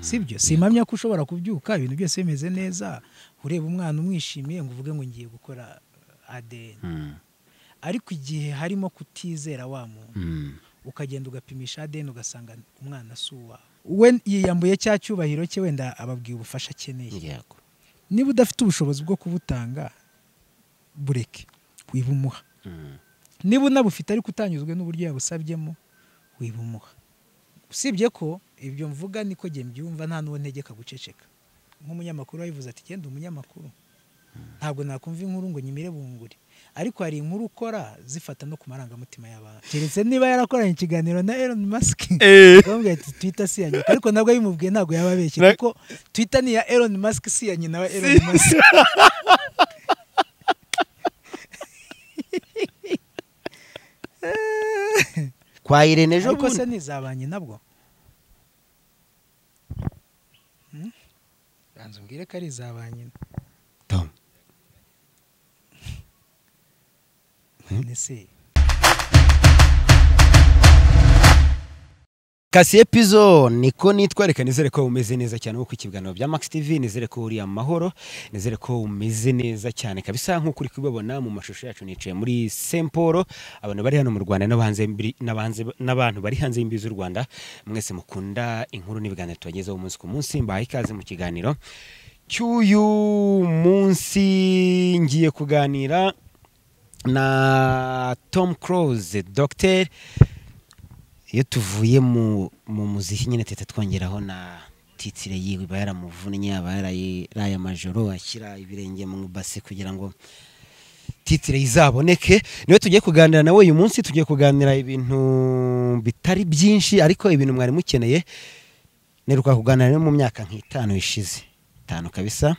sibyo simpamya ko ushobora kubyuka ibintu byose bimeze neza ureba umwana umwishimiye ngo uvuge ngo ngiye gukora adeni ariko igihe harimo kutizera wa muntu ukagenda ugapimisha adeni ugasanga umwana si uwawe we yiyambuye cya cyubahiro cye wenda ababwiye ubufasha akeneye yego niba udafite ubushobozi bwo kubutanga bureke wibumuha niba unabufite ariko utanyuzwe n'uburyo yabusabyemo wibumuha usibye ko ibyo mvuga niko njye mbyumva nta n'uwo ntegeka guceceka nk'umunyamakuru wabivuze ati genda umunyamakuru ntabwo nakumva inkuru ngo nyimire bunguri ariko hari inkuru ukora zifata no ku marangamutima y'abantu keretse niba yarakoranye ikiganiro na Elon Musk bamubwira ati twita si iya nyina ariko nabwo abimubwiye ntabwo yaba abeshye Na- kuko twita ni iya Elon Musk si iya nyina wa Elon Musk kwa irene ejo ariko se bundi ni izabanye nabwo Hmm? banza umbwire ko ari izabanye Tom, ese Kasiye Pizo niko nitwa reka nizere ko umeze neza cyane nkuko ikibiganiro bya Max TV nizere ko uri amahoro nizere ko umeze neza cyane kabisa nkuko uri kubibona mu mashusho yacu nicaye muri Saint Paul abantu bari hano mu Rwanda n'abanze n'abanze n'abantu bari hanze y'imbibi z'u Rwanda mwese mukunda inkuru n'ibiganiro tubagezaho umunsi ku munsi mbahaye ikaze mu kiganiro cy'uyu munsi ngiye kuganira na Tom Cruise Dr iyo tuvuye mu mu muziki nyine teta twongeraho na titire yiwe iba yaramuvunnye aba yaraye amajoro ashyira ibirenge mu ibase kugira ngo titire izaboneke niwe tugiye kuganira nawe uyu munsi tugiye kuganira ibintu bitari byinshi ariko ibintu mwari mukeneye neruka kuganira rero mu myaka nk'itanu ishize itanu kabisa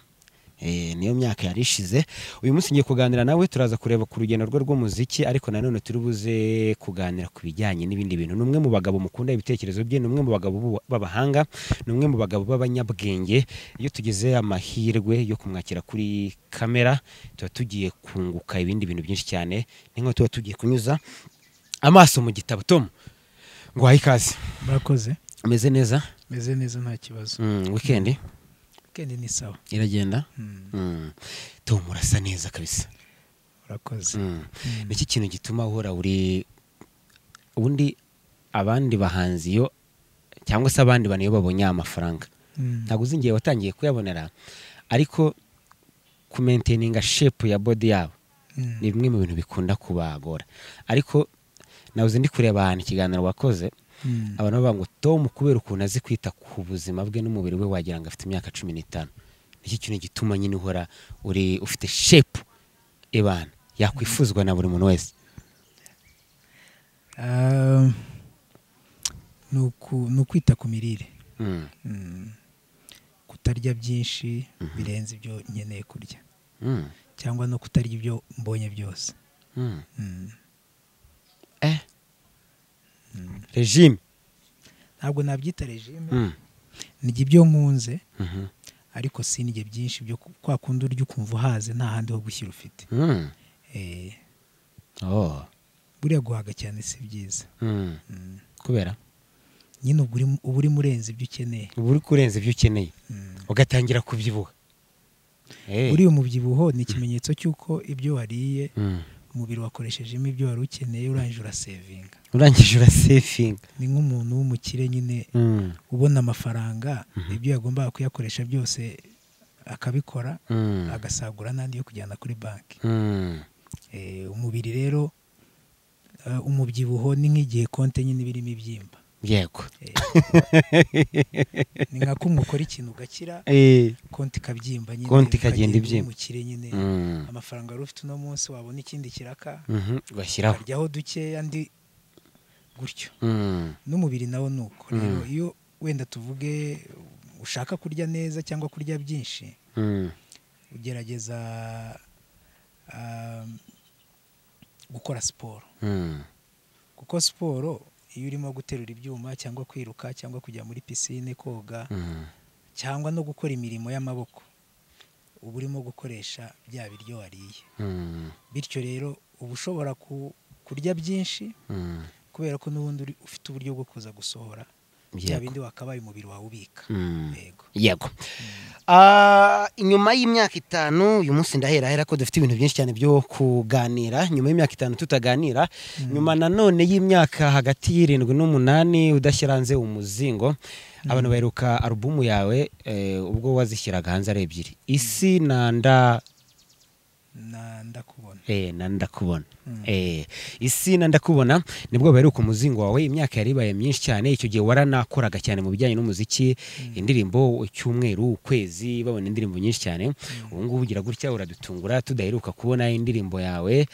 Eh, niyo myaka yari ishize uyu munsi ngiye kuganira nawe turaza kureba ku rugendo rwe rw'umuziki ariko nanone turi buze kuganira ku bijyanye n'ibindi bintu ni umwe mu bagabo mukunda ibitekerezo bye ni umwe mu bagabo b'ubu- b'abahanga ni umwe mu bagabo b'abanyabwenge iyo tugize amahirwe yo kumwakira kuri kamera tuba tugiye kunguka ibindi bintu byinshi cyane ni nko tuba tugiye kunyuza amaso mu gitabo tom ngo uhaye ikaze murakoze umeze neza meze neza nta kibazo Mm, wikendi kendi ni sawa iragenda Hmm, Mm. tom urasa neza kabisa murakoze Mm. Hmm. Niki kintu gituma uhora uri ubundi abandi bahanzi iyo cyangwa se abandi bantu iyo babonye aya mafaranga Hmm. ntabwo uzi igihe watangiye kuyabonera ariko kumenteninga shepu ya bodi yabo Hmm. ni bimwe mu bintu bikunda kubagora ariko nawe uzi ndi kureba ahantu ikiganiro wakoze Hmm. abantu bavuga ngo tom kubera ukuntu azi kwita ku buzima bwe n'umubiri we wagira ngo afite imyaka cumi n'itanu nicyo kintu gituma nyine uhora uri ufite shepu ibana yakwifuzwa na buri muntu wese Um, ni uku- ni ukwita ku mirire Mm. Hmm. kutarya byinshi birenze ibyo nkeneye kurya Mm. cyangwa no kutarya ibyo mbonye byose Mm. Hmm. Eh. regime ntabwo nabyita regime Mm. nijya ibyo nkunze Mhm. ariko sinige byinshi byo ku- kwa kundi urya ukumva uhaze nta handi ho gushyira ufite Mm. Eh, Oh. buriya guhaga cyane si byiza Mm. Mm. kubera nyine uba uri- uba urimo urenze ibyo ukeneye uba uri kurenza ibyo ukeneye Mm. ugatangira kubyibuha Eh. uriya umubyibuho ni ikimenyetso cy'uko ibyo wariye Mm. umubiri wakoreshejemo ibyo wari ukeneye urangije urasevinga urangije urasefinga ni nk'umuntu w'umukire nyine Mm. ubona amafaranga ibyo yagombaga kuyakoresha byose akabikora Mm. agasagura n'andi yo kujyana kuri banki Mm. Eh, umubiri rero eh, umubyibuho ni nk'igihe konte nyine iba irimo ibyimba yego Eh, ni nka kumwe ukora ikintu ugakira Eh. konti ikabyimba nyine Konti ukagenda ikagenda uba ibyimba. umukire nyine Mm. amafaranga wari ufite uno munsi wabona ikindi kiraka Mhm. ugashyiraho ukaryaho dukeya andi gutyo Mm. n'umubiri nawo ni uko rero Mm. iyo wenda tuvuge ushaka kurya neza cyangwa kurya byinshi Mm. ugerageza um, gukora siporo Mm. kuko siporo iyo urimo guterura ibyuma cyangwa kwiruka cyangwa kujya muri pisine koga Mm. cyangwa no gukora imirimo y'amaboko uba urimo gukoresha bya biryo wariye Mm. bityo rero uba ushobora ku- kurya byinshi Mm. kubera ko n'ubundi uri- ufite uburyo bwo kuza gusohora bya Yego. bindi wakabaye umubiri wawe ubika Mm. yego yego Ah, inyuma y'imyaka itanu uyu munsi ndahera ahera ko dufite ibintu byinshi cyane byo kuganira nyuma y'imyaka itanu tutaganira nyuma nanone y'imyaka hagati y'irindwi n'umunani udashyira hanze umuzingo abantu baheruka alubumu yawe eh, ubwo wazishyiraga hanze ari ebyiri isi na nda Na- ndakubona Eh, na ndakubona Mm. Eh, isi na ndakubona nibwo baheruka umuzingo wawe imyaka yari ibaye myinshi cyane icyo gihe waranakoraga cyane mu bijyanye n'umuziki indirimbo icyumweru ukwezi babona indirimbo nyinshi cyane ubu ngubu ugira gutya uradutungura tudaheruka kubona indirimbo yawe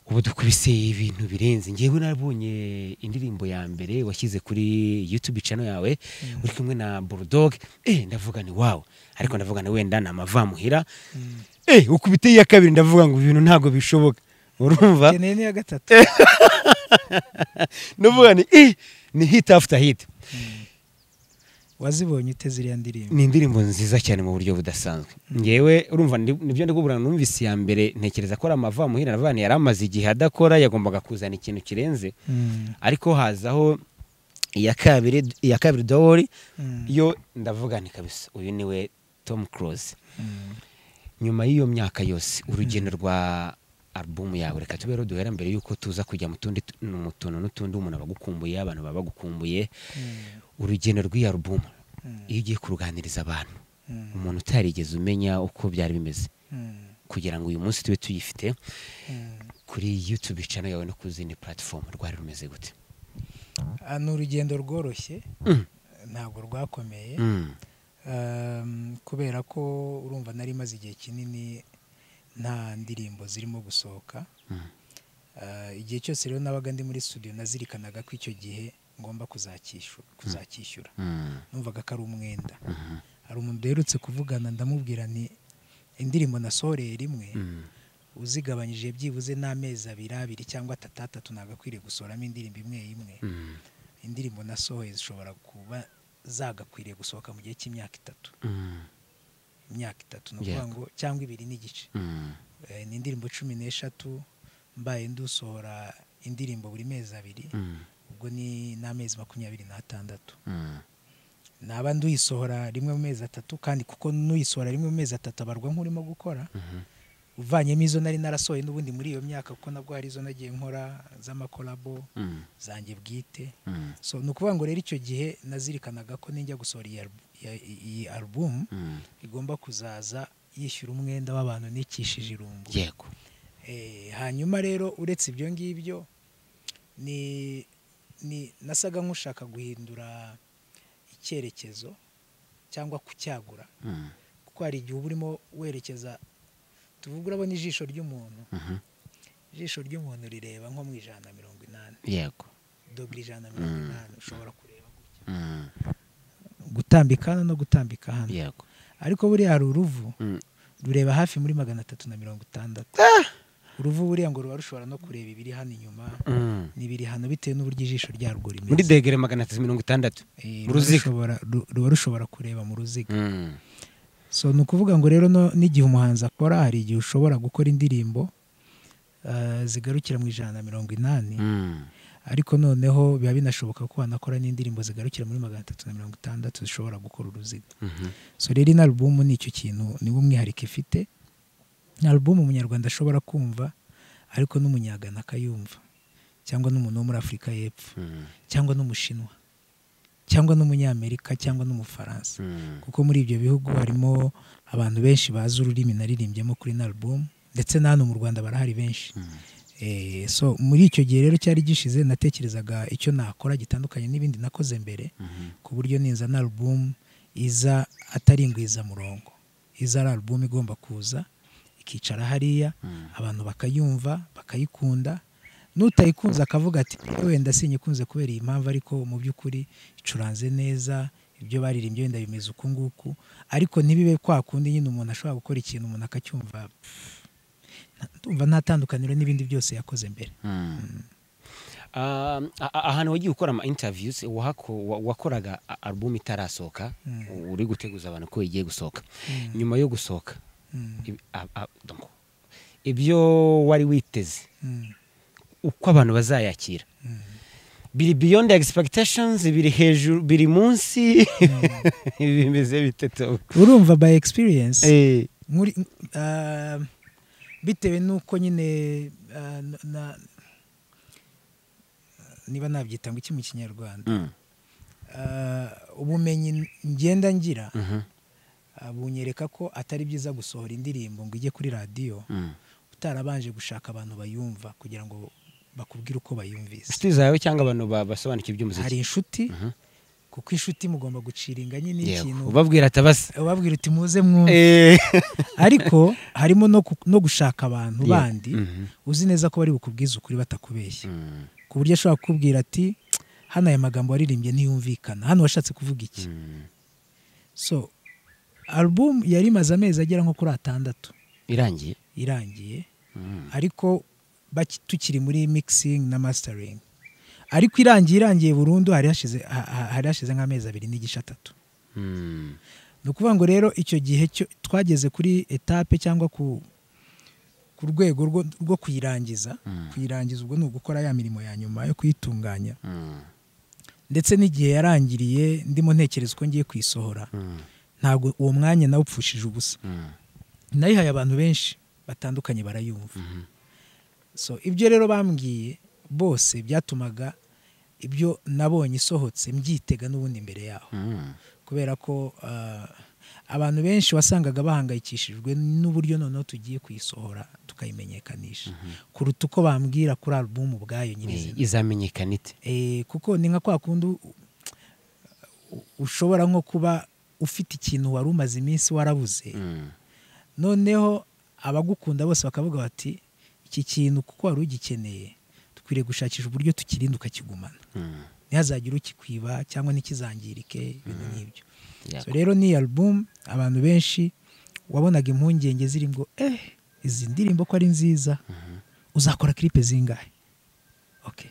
ubu dukubise ibintu birenze ngewe nabonye indirimbo ya mbere washyize kuri youtube channel yawe uri kumwe na bulldog eh, ndavuga ni wawe ariko ndavuga ni wenda ni amavamuhira Mm. eh ukubite iya kabiri ndavuga ngo ibintu ntabwo bishoboka urumva Nkeneye n'iya gatatu ndavuga ni eh ni hit after hit wazibonye ute ziriya ndirimbo ni indirimbo nziza cyane mu buryo budasanzwe ngewe urumva ndi- nibyo ndi kubura numvise iya mbere ntekereza ko ari amavamuhira ndavuga ni yari amaze igihe adakora yagombaga kuzana ikintu kirenze Mm. ariko hazaho iya kabiri iya kabiri dowori Mm. yo ndavuga ni kabisa uyu niwe tom close Mm. nyuma y'iyo myaka yose urugendo rwa alubumu yawe reka tube rero duhera mbere y'uko tuza kujya mu tundi tu- mu tuntu n'utundi umuntu aba agukumbuye abantu baba bagukumbuye Mm. urugendo rw'iyo alubumu Mm. iyo ugiye kuruganiriza abantu Mm. umuntu utarigeze umenya uko byari bimeze Mm. kugira ngo uyu munsi tube tuyifite Mm. kuri youtube channel yawe no ku zindi platform rwari rumeze gute Ah, ni urugendo rworoshye Mm, ntabwo rwakomeye mm, Um, kubera ko urumva nari maze igihe kinini nta ndirimbo zirimo gusohoka mm, Uh, igihe cyose rero nabaga ndi muri studio nazirikanaga ko icyo gihe ngomba kuzacyishu- kuzacyishyura mm, numvaga ko ari umwenda mhm, hari umuntu duherutse kuvugana ndamubwira nti indirimbo nasohoreye rimwe mm, uzigabanyije byibuze n'amezi abiri abiri cyangwa atatu atatu nagakwiriye gusohoramo indirimbo imwe imwe mm, indirimbo nasohoye zishobora kuba zagakwiriye gusohoka mu gihe cy'imyaka itatu mm, imyaka itatu ni ukuvuga Yego. ngo cyangwa ibiri n'igice mm, Eh, ni indirimbo cumi n'eshatu mbaye ndusohora indirimbo buri mezi abiri mm, ubwo ni n'amezi makumyabiri n'atandatu mm. naba nduyisohora rimwe mu mezi atatu kandi kuko n'uyisohora rimwe mu mezi atatu abarwa nk'urimo gukora Mhm. uvanyemo izo nari narasohoye n'ubundi muri iyo myaka kuko nabwo hari izo nagiye nkora z'amakorabo mm, zanjye bwite mm, so ni ukuvuga ngo rero icyo gihe nazirikanaga ko ninjya gusohora iyi albu- iya- iyi alubumu mm. igomba kuzaza yishyura umwenda w'abantu nikishije irungu yego Eh, hanyuma rero uretse ibyo ngibyo ni ni nasaga nk'ushaka guhindura icyerekezo cyangwa kucyagura Mm, kuko hari igihe uba urimo werekeza tuvuga urabona ijisho ry'umuntu mhm, ijisho ry'umuntu rireba nko mu ijana na mirongo inani yego dogere ijana na mirongo inani ushobora kureba gutya Mm, gutambika hano no gutambika hano yego ariko buriya hari uruvu Mm, rureba hafi muri magana atatu na mirongo itandatu uruvu buriya ngo ruba rushobora no kureba ibiri hano inyuma mm. n'ibiri hano bitewe n'uburyo ijisho ryarwo rimeze muri degere magana atatu mirongo itandatu Eh, mu ruba ruziga. rushobora- ru- ruba rushobora kureba mu ruziga Mm, so ni ukuvuga ngo rero no- n'igihe umuhanzi akora hari igihe ushobora gukora indirimbo eh, zigarukira mu ijana na mirongo inani mm, ariko noneho biba binashoboka ko wanakora n'indirimbo zigarukira muri magana atatu na mirongo itandatu zishobora gukora uruziga mhm, so rero ino alubumu ni icyo kintu niwo umwihariko ifite ni alubumu umunyarwanda ashobora kumva ariko n'umunyagana akayumva cyangwa n'umuntu wo muri afurika y'epfo mm, cyangwa n'umushinwa cyangwa n'umunyamerika cyangwa n'umufaransa mm, kuko muri ibyo bihugu harimo abantu benshi bazi ururimi naririmbyemo kuri na album ndetse na hano mu rwanda barahari benshi mm. Eh, so muri icyo gihe rero cyari gishize natekerezaga icyo nakora gitandukanye n'ibindi nakoze mbere Mhm. ku buryo ninza na album iza atari ingwizamurongo iza ari album igomba kuza ikicara hariya Mm. abantu bakayumva bakayikunda n'utayikunze akavuga ati wenda sinyikunze kubera iyi mpamvu ariko mu by'ukuri icuranze neza ibyo baririmbye wenda bimeze uku nguku ariko ntibibe kwa kundi nyine umuntu ashobora gukora ikintu umuntu akacyumva pff, nta- ndumva nta tandukaniro n'ibindi byose yakoze mbere Mm. Ah, a- a- ahantu wagiye ukora ama interviews wahako- wa- wakoraga a- album itarasohoka Mm. uri guteguza abantu ko igiye gusohoka Mm. nyuma yo gusohoka Mm, ibi- a- a- donc, ibyo wari witeze mm, uko abantu bazayakira mm, biri beyond expectations biri hejuru biri munsi bimeze bite Tom? urumva by experience Eh, muri ah, bitewe n'uko nyine ah, na- na- niba nabyita ngo iki mu kinyarwanda mm, Ah, ubumenyi ngenda ngira mhm, ah, bunyereka ko atari byiza gusohora indirimbo ngo ijye kuri radiyo mm. utarabanje gushaka abantu bayumva kugira ngo bakubwire uko bayumvise inshuti zawe cyangwa abantu ba- basobanukiwe iby'umuziki hari inshuti Mhm. kuko inshuti mugomba gucira inganya Yego, n'ikintu ubabwira atabasa ubabwira uti muze mwumve ariko harimo no ku- no gushaka abantu Yego. bandi Mhm. uzi neza ko bari bukubwize ukuri batakubeshya Mm, ku buryo ashobora kukubwira ati hano aya magambo waririmbye ntiyumvikana hano washatse kuvuga iki mm. so alubumu yari imaze amezi agera nko kuri atandatu irangiye irangiye Mm. ariko baki- tukiri muri mixing na mastering ariko irangiye irangiye burundu hari hashize ha- ha- hari hashize nk'amezi abiri n'igice atatu Mm. ni ukuvuga ngo rero icyo gihe cyo- twageze kuri etape cyangwa ku ku rwego rwo, rwo kuyirangiza Mm. kuyirangiza ubwo ni ugukora ya mirimo ya nyuma yo kuyitunganya Mm. ndetse n'igihe yarangiriye ndimo ntekereza uko ngiye kuyisohora Mm. ntabwo uwo mwanya nawe upfushije ubusa Mm. nayihaye abantu benshi batandukanye barayumva Mhm. so ibyo rero bambwiye bose byatumaga ibyo nabonye isohotse mbyitega n'ubundi imbere yaho Mm. kubera ko ah, abantu benshi wasangaga bahangayikishijwe n'uburyo noneho tugiye kuyisohora tukayimenyekanisha kuruta uko bambwira kuri alubumu ubwayo Eh, nyirizina izamenyekana ite Eh, kuko ni nka kwa kundi u- u- ushobora nko kuba ufite ikintu wari umaze iminsi warabuze Mm. noneho abagukunda bose bakavuga bati iki kintu kuko wari ugikeneye dukwiriye gushakisha uburyo tukirinda ukakigumana Mm. ntihazagire ukikwiba cyangwa ntikizangirike ibintu nk'ibyo so Yego. rero ni alubumu abantu benshi wabonaga impungenge ziri ngo eh izi ndirimbo ko ari nziza uzakora klipe zingahe okay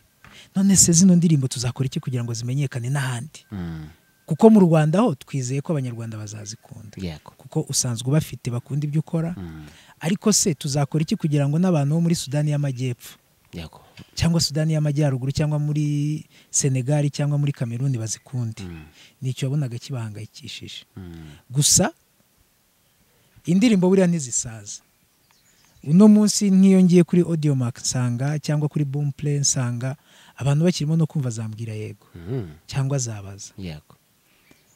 none se zino ndirimbo tuzakora iki kugira ngo zimenyekane n'ahandi Mm. kuko mu rwanda ho twizeye ko abanyarwanda bazazikunda Yego. kuko usanzwe ubafite bakunda ibyo ukora Mm. ariko se tuzakora iki kugira ngo n'abantu bo muri sudani y'amajyepfo Yego. cyangwa sudani y'amajyaruguru cyangwa muri senegali cyangwa muri kameruni bazikunde Mm. nicyo wabonaga kibahangayikishije Mm. gusa indirimbo buriya ntizisaza uno munsi nk'iyo ngiye kuri audio mark nsanga cyangwa kuri boom play nsanga abantu bakirimo no kumva zambwira yego Mm. cyangwa zabaza Yego.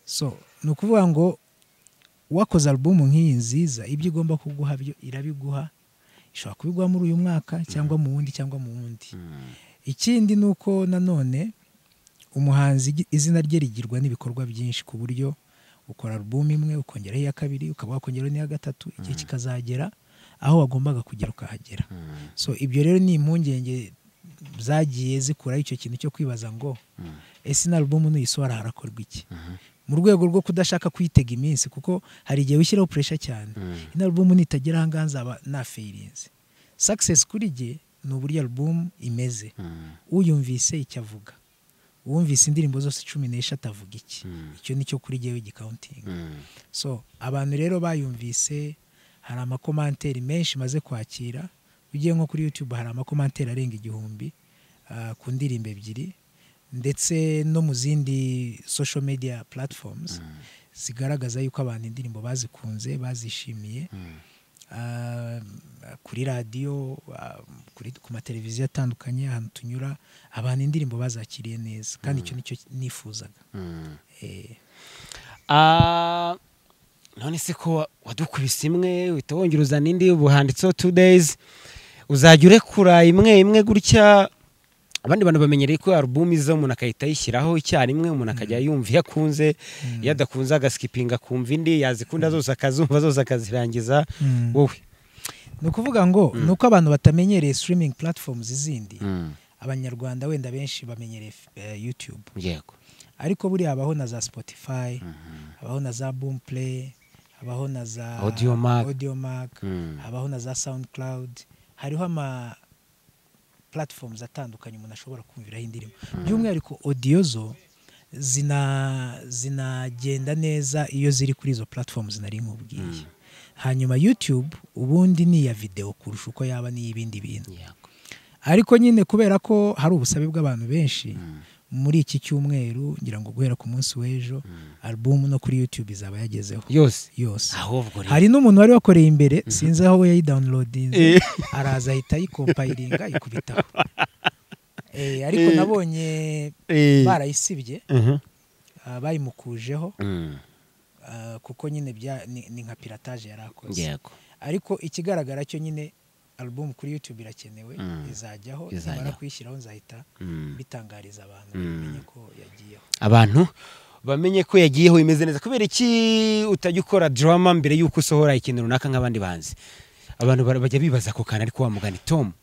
so ni ukuvuga ngo wakoze alubumu nk'iyi nziza ibyo igomba kuguha byo irabiguha ishobora kubiguha muri uyu mwaka cyangwa mu wundi cyangwa mu wundi Mm. ikindi ni uko nanone umuhanzi igi- izina rye rigirwa n'ibikorwa byinshi ku buryo ukora alubumu imwe ukongeraho iya kabiri ukaba wakongeraho n'iya gatatu igihe kikazagera aho wagombaga kugera ukahagera Mm. so ibyo rero ni impungenge zagiye zikuraho icyo kintu cyo kwibaza ngo Mm. ese na alubumu nuyisohora harakorwa iki Mhm. mu rwego rwo kudashaka kuyitega iminsi kuko hari igihe wishyiraho puresha cyane Mm. ino alubumu nitagera aha ngaha nzaba nafayirinze sakisesi kuri jye ni uburyo alubumu imeze Mm. uyumvise icyo avuga uwumvise indirimbo zose cumi n'eshatu avuga iki Mm. icyo ni cyo kuri jyewe gikawuntingi Mm. so abantu rero bayumvise hari amakomanteri menshi maze kwakira ugiye nko kuri youtube hari amakomanteri arenga igihumbi ah, ku ndirimbo ebyiri ndetse no mu zindi social media platforms zigaragaza yuko abantu indirimbo bazikunze bazishimiye Mm. ah, kuri radiyo ah, kuri- ku mateleviziyo atandukanye ahantu tunyura abantu indirimbo bazakiriye neza kandi icyo nicyo nifuzaga Mm. Eh, Ah, none se ko wa- wadukubise imwe uhita wongera uzana indi ubu handitseho two days uzajya urekura imwe imwe gutya abandi bantu bamenyereye ko alubumu iza umuntu akahita ayishyiraho icyarimwe umuntu akajya yumva iyo akunze iyo adakunze agasikipinga akumva indi yazikunda zose akazumva zose akazirangiza Mm. wowe ni ukuvuga ngo ni uko abantu batamenyereye streaming platforms izindi Mm, abanyarwanda wenda benshi bamenyereye eh, youtube yego ariko buriya habaho na za spotify Mhm. habaho na za boomplay habaho na za Audiomack. Audiomack, Mm. habaho na za soundcloud hariho ama platforms atandukanye umuntu ashobora kumviraho indirimbo by'umwihariko audio zo zina zinagenda neza iyo ziri kuri izo platforms nari nkubwiye hanyuma youtube ubundi ni iya video kurusha uko yaba n'iy'ibindi bintu yego ariko nyine kubera ko hari ubusabe bw'abantu benshi muri iki cyumweru ngira ngo guhera ku munsi w'ejo alubumu no kuri yutube izaba yagezeho yose yose ahubwo rero hari n'umuntu wari wakoreye imbere sinzi aho we yayidawunirodinze araza ahita ayikompayiringa ayikubitaho Eh, ariko Eh. nabonye Eh. barayisibye Mhm. ah, bayimukujeho Mm. ah, kuko nyine bya- ni ni nka pirataje yari akoze yego ariko ikigaragara cyo nyine alubumu kuri yutube irakenewe Mm. izajyaho Izajyaho. nimara kuyishyiraho nzahita Mm. mbitangariza abantu Mm. bamenye ko yagiyeho abantu bamenye ko yagiyeho bimeze neza kubera iki utajya ukora drama mbere y'uko usohora ikintu runaka nk'abandi banzi abantu bara- bajya bibaza ako kantu ariko wamugani tom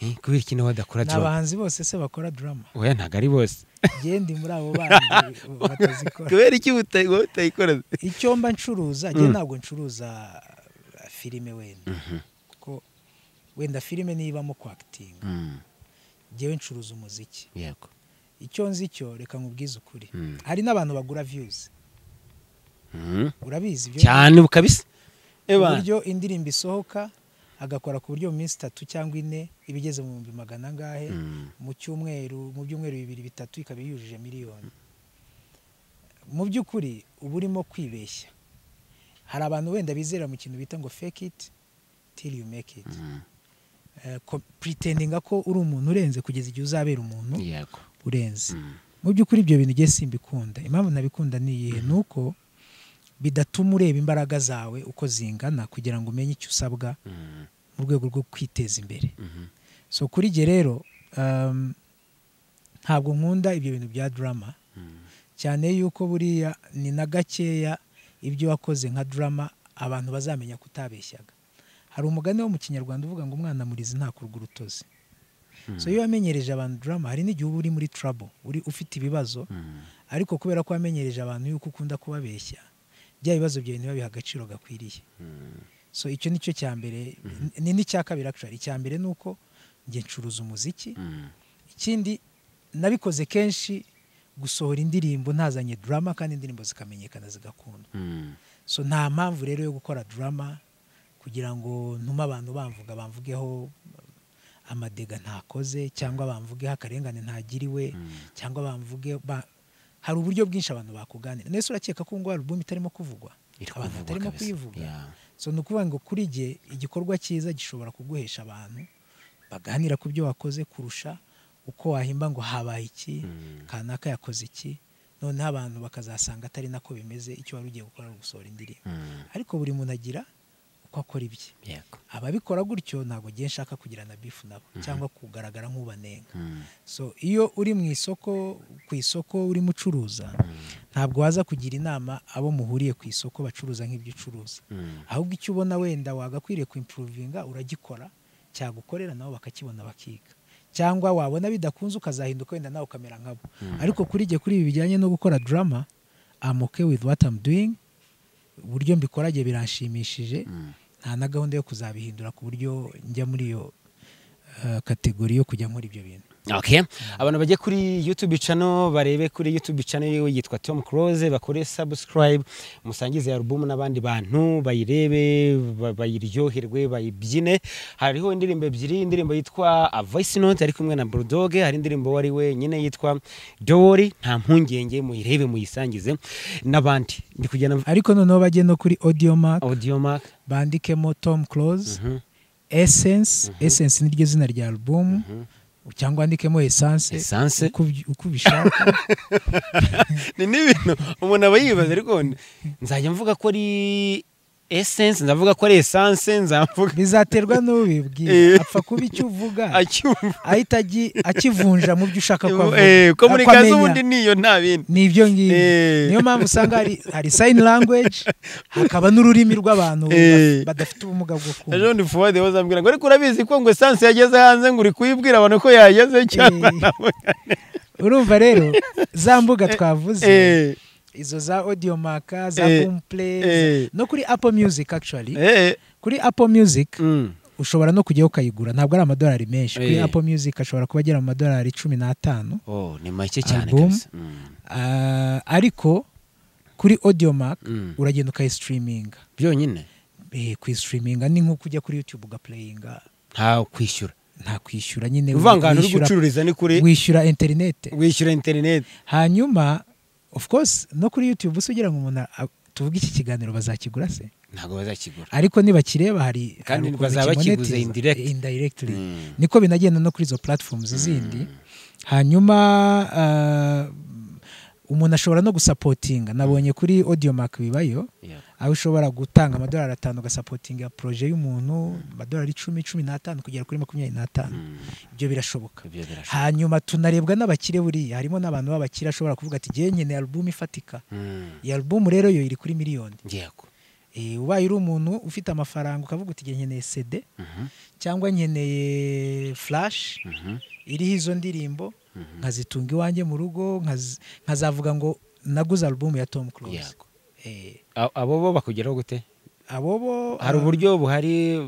Eh, kubera ikintu wadakora ni drama abahanzi bose se bakora drama oya ntabwo ari bose genda muri abo bandi batazikora kubera iki uta- wowe utayikora icyo mba ncuruza njye ntabwo ncuruza eh, filime wenda kuko wenda filime nibamo kwakitinga Mm, njyewe ncuruza umuziki yego icyo nzi cyo reka nkubwize ukuri Mm. hari n'abantu bagura viyuzi Mm. urabizi ibyo cyane kabisa uburyo indirimbo isohoka agakora ku buryo mu minsi itatu cyangwa ine iba igeze mu bihumbi magana angahe mu cyumweru mu byumweru bibiri bitatu ikaba yujuje miliyoni mu by'ukuri uba urimo kwibeshya hari abantu wenda bizera mu kintu bita ngo fake it till you make it Eh, ko- pretendinga ko uri umuntu urenze kugeza igihe uzabera umuntu yego urenze Mm. mu by'ukuri ibyo bintu igihe simbikunda impamvu ntabikunda ni iyihe ni uko bidatuma ureba imbaraga zawe uko zingana kugira ngo umenye icyo usabwa Mm. mu rwego rwo kwiteza imbere Mhm. so kuri jye rero um, ntabwo nkunda ibyo bintu bya drama Mm. cyane yuko buriya ni na gakeya ibyo wakoze nka drama abantu bazamenya ko utabeshyaga hari umugani wo mu kinyarwanda uvuga ngo umwana murizi ntakurwa urutozi so iyo wamenyereje abantu drama hari n'igihe uba uri muri trouble uri ufite ibibazo Mm. ariko kubera ko wamenyereje abantu yuko ukunda kubabeshya bya bibazo byawe ntibabihe agaciro gakwiriye Mm. so icyo ni cyo cya mbere ni n'icya kabiri actually icya mbere ni uko njye ncuruza umuziki Mm. ikindi nabikoze kenshi gusohora indirimbo ntazanye drama kandi indirimbo zikamenyekana zigakundwa Mm. so nta mpamvu rero yo gukora drama kugira ngo ntume abantu bamvuga bamvugeho amadega ntakoze cyangwa bamvugeho akarengane ntagiriwe cyangwa bamvuge ba- hari uburyo bwinshi abantu bakuganira nese urakeka ko ngo alubumu itarimo kuvugwa Iri abantu kuvugwa batarimo kabisa. kuyivuga Yeah. so ni ukuvuga ngo kuri jye igikorwa cyiza gishobora kuguhesha abantu baganira ku byo wakoze kurusha uko wahimba ngo habaye iki Mm. kanaka yakoze iki noneho abantu bakazasanga atari nako bimeze icyo wari ugiye gukora ari ugusohora indirimbo Mm. ariko buri muntu agira uko akora ibye yego ababikora gutyo ntabwo ngiye nshaka kugirana bifu nabo cyangwa kugaragara nk'ubanenga Mm. so iyo uri mu isoko ku isoko urimo ucuruza ntabwo waza kugira inama abo muhuriye ku isoko bacuruza nk'ibyo ucuruza Mm. ahubwo icyo ubona wenda wagakwiriye kuimpuruvinga uragikora cyagukorera nabo bakakibona bakiga cyangwa wabona bidakunze ukazahinduka wenda nawe ukamera nkabo ariko kuri jye kuri ibi bijyanye no gukora drama I'm okay with what I'm doing uburyo mbikora jye biranshimishije Mm. nta na gahunda yo kuzabihindura ku buryo njya muri iyo eh, kategori yo kujya nkora ibyo bintu Okay. abantu bajye kuri youtube channel barebe kuri youtube channel yiwe yitwa tom close bakore subscribe musangize alubumu n'abandi bantu bayirebe ba- bayiryoherwe bayibyine hariho indirimbo ebyiri indirimbo yitwa A voice note ari kumwe na bulldog hari indirimbo wari wenyine yitwa dowori nta mpungenge muyirebe muyisangize n'abandi ndi kugenda ariko noneho bajye no kuri audio mark audio mark bandikemo tom close Mhm. essence essence niryo zina rya alubumu cyangwa wandikemo essence Essence. uko uby- uko ubishaka ni n'ibintu umuntu aba yibaza ariko nzajya mvuga ko ari essence ndavuga ko ari essence nzavuga bizaterwa Eh. n'ubibwira apfa kuba icyo uvuga acyumva ahita agi- akivunja mu byo ushaka ko avuga Eh, ko muri Ako kazi amenya. ubundi niyo nta bindi ni ibyo ngibyo Eh. niyo mpamvu usanga hari hari sign language hakaba n'ururimi rw'abantu Eh. badafite ubumuga bwo kumva ejo ndi fuwade bazambwira ngo ariko urabizi ko ngo essence yageze hanze ngo uri kuyibwira abantu ko yageze cyangwa Eh. ntabwo urumva rero za mbuga twavuze Eh, izo za audio maka za Eh, boomplay eh. za- no kuri apple music actually eh, kuri apple music mm, ushobora no kujyaho ukayigura ntabwo ari amadolari menshi kuri Eh. apple music ashobora kuba agera mu madolari cumi n'atanu oh ni make cyane Album. kabisa Mm, Ah, ariko kuri audio mark Mm. uragenda ukayisitiriminga byonyine Eh, kuyisitiriminga ni nk'uko ujya kuri youtube ugapureyinga nta kwishyura nta kwishyura nyine uvangana uri wishyura- gucururiza ni kuri wishyura interineti wishyura interineti hanyuma of course no kuri youtube se ugira ngo umuntu a- tuvuge iki kiganiro bazakigura se ntabwo bazakigura ariko nibakireba hari Kandi hari ukuntu bazaba bakiguze kimonetiza- indirect. indirectly Mm. niko binagenda no kuri izo platforms zindi hanyuma ah, umuntu ashobora no gusapotinga nabonye kuri audio mark bibayo Yeah. aho ushobora gutanga amadolari atanu ugasapotinga poroje y'umuntu amadolari icumi cumi n'atanu kugera kuri makumyabiri n'atanu Mm. ibyo birashoboka Ibyo birashoboka. hanyuma tunarebwa n'abakire buriya harimo n'abantu b'abakire ashobora kuvuga ati ngewe nkeneye alubumu ifatika Mm. iyi alubumu rero yo iri kuri miliyoni yego Eh, ubaye uri umuntu ufite amafaranga ukavuga uti ngewe nkeneye sede Mhm. cyangwa nkeneye flash Mhm. iriho izo ndirimbo Mhm. nkazitunga iwanjye mu rugo nkazi- nkazavuga ngo naguze alubumu ya tom close Yego. A- abo bo bakugeraho gute abo bo hari uburyo buhari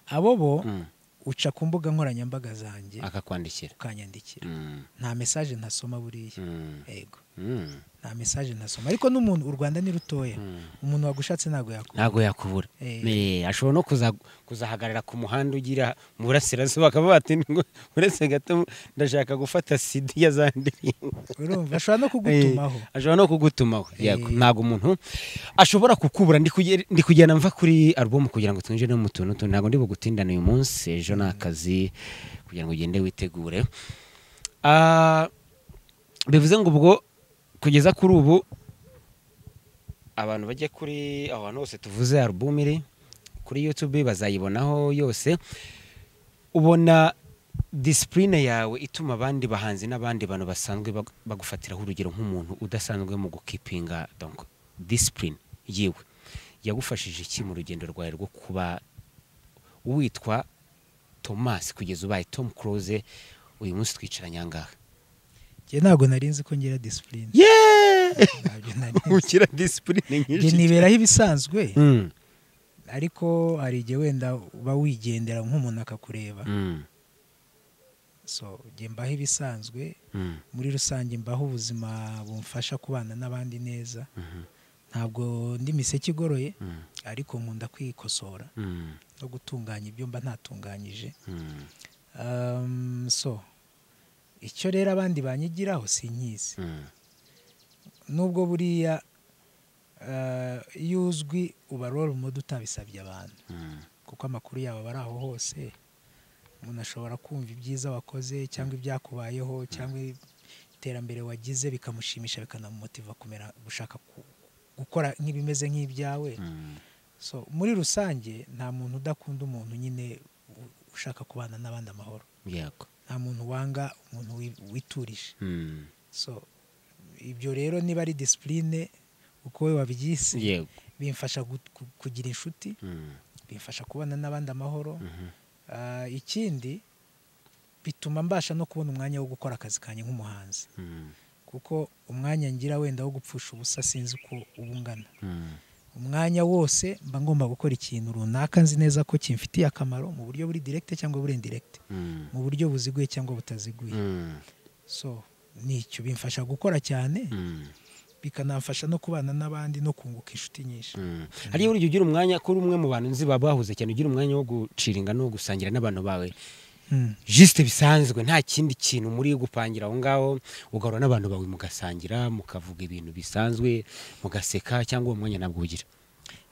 abo bo Mm. uca ku mbuga nkoranyambaga zanjye akakwandikira ukanyandikira Mm. nta mesaje ntasoma buriya Mm. yego Mm. nta mesaje ntasoma ariko n'umuntu u rwanda ni rutoya umuntu wagushatse ntabwo yakubona ntabwo yakubura Eh. Eh, ashobora no kuza- kuzahagarara ku muhanda ugira mu burasirazuba bakaba bati "Ngo uretse gato ndashaka gufata sida ya za ndirimbo." urumva ashobora no kugutumaho Eh, ashobora no kugutumaho yego Eh. ntabwo umuntu ashobora kukubura ndi kuge- ndi kugenda mva kuri alubumu kugira ngo twinjire no mu tuntu tundi ntabwo ndi bugutindane uyu munsi ejo ni akazi kugira ngo ugende witegure Ah, bivuze ngo ubwo kugeza kuri ubu abantu bajya kuri aho hantu hose tuvuze alubumu iri kuri yutube bazayibonaho yose ubona disipurine yawe ituma abandi bahanzi n'abandi bantu basanzwe bag- bagufatiraho urugero nk'umuntu udasanzwe mu gukipinga donc disipurine yiwe yagufashije iki mu rugendo rwawe rwo kuba witwa tomasi kugeza ubaye tom close uyu munsi twicaranye angahe njye ntabwo nari nzi ko ngira disipurine yeee ntabyo nari nzi. ukira disipurine Njye nyinshi niberaho ibisanzwe Mm, ariko hari igihe wenda uba wigendera nk'umuntu akakureba mm, so njye mbaho ibisanzwe mm, muri rusange mbaho ubuzima bumfasha kubana n'abandi neza mhm, ntabwo ndi miseke igoroye mm, ariko nkunda kwikosora mm, no gutunganya ibyo mba ntatunganyije mm, Um, so icyo rero abandi banyigiraho sinkizi mm. nubwo buriya uh, iyo uzwi uba role model utabisabye abantu Mm, kuko amakuru yabo aba ari aho hose umuntu ashobora kumva ibyiza wakoze cyangwa ibyakubayeho cyangwa iterambere wagize bikamushimisha bikanamumotiva kumera gushaka ku- gukora nk'ibimeze nk'ibyawe mm, so muri rusange nta muntu udakunda umuntu nyine u- ushaka kubana n'abandi amahoro yego nta muntu wanga umuntu wi- witurije Mm, so ibyo rero niba ari disipurine uko we wabyise yego bimfasha gu- ku- kugira inshuti Mm, bimfasha kubana n'abandi amahoro mhm. Ah, ikindi bituma mbasha no kubona umwanya wo gukora akazi kanjye nk'umuhanzi Mm, kuko umwanya ngira wenda wo gupfusha ubusa sinzi uko uba ungana mm. umwanya wose mba ngomba gukora ikintu runaka nzi neza ko kimfitiye akamaro mu buryo buri direkite cyangwa buri indirekite Mm, mu buryo buziguye cyangwa butaziguye mm, so nicyo bimfasha gukora cyane mm, bikanamfasha no kubana n'abandi no kunguka inshuti nyinshi mm. hari igihe burya ugira umwanya kuri umwe mu bantu nzi baba bahuze cyane ugira umwanya wo gucira ingano wo gusangira n'abantu bawe Mm. jisite bisanzwe nta kindi kintu muri gupangira aho ngaho ugahura n'abantu bawe mugasangira mukavuga ibintu bisanzwe mugaseka cyangwa uwo mwanya ntabwo ugira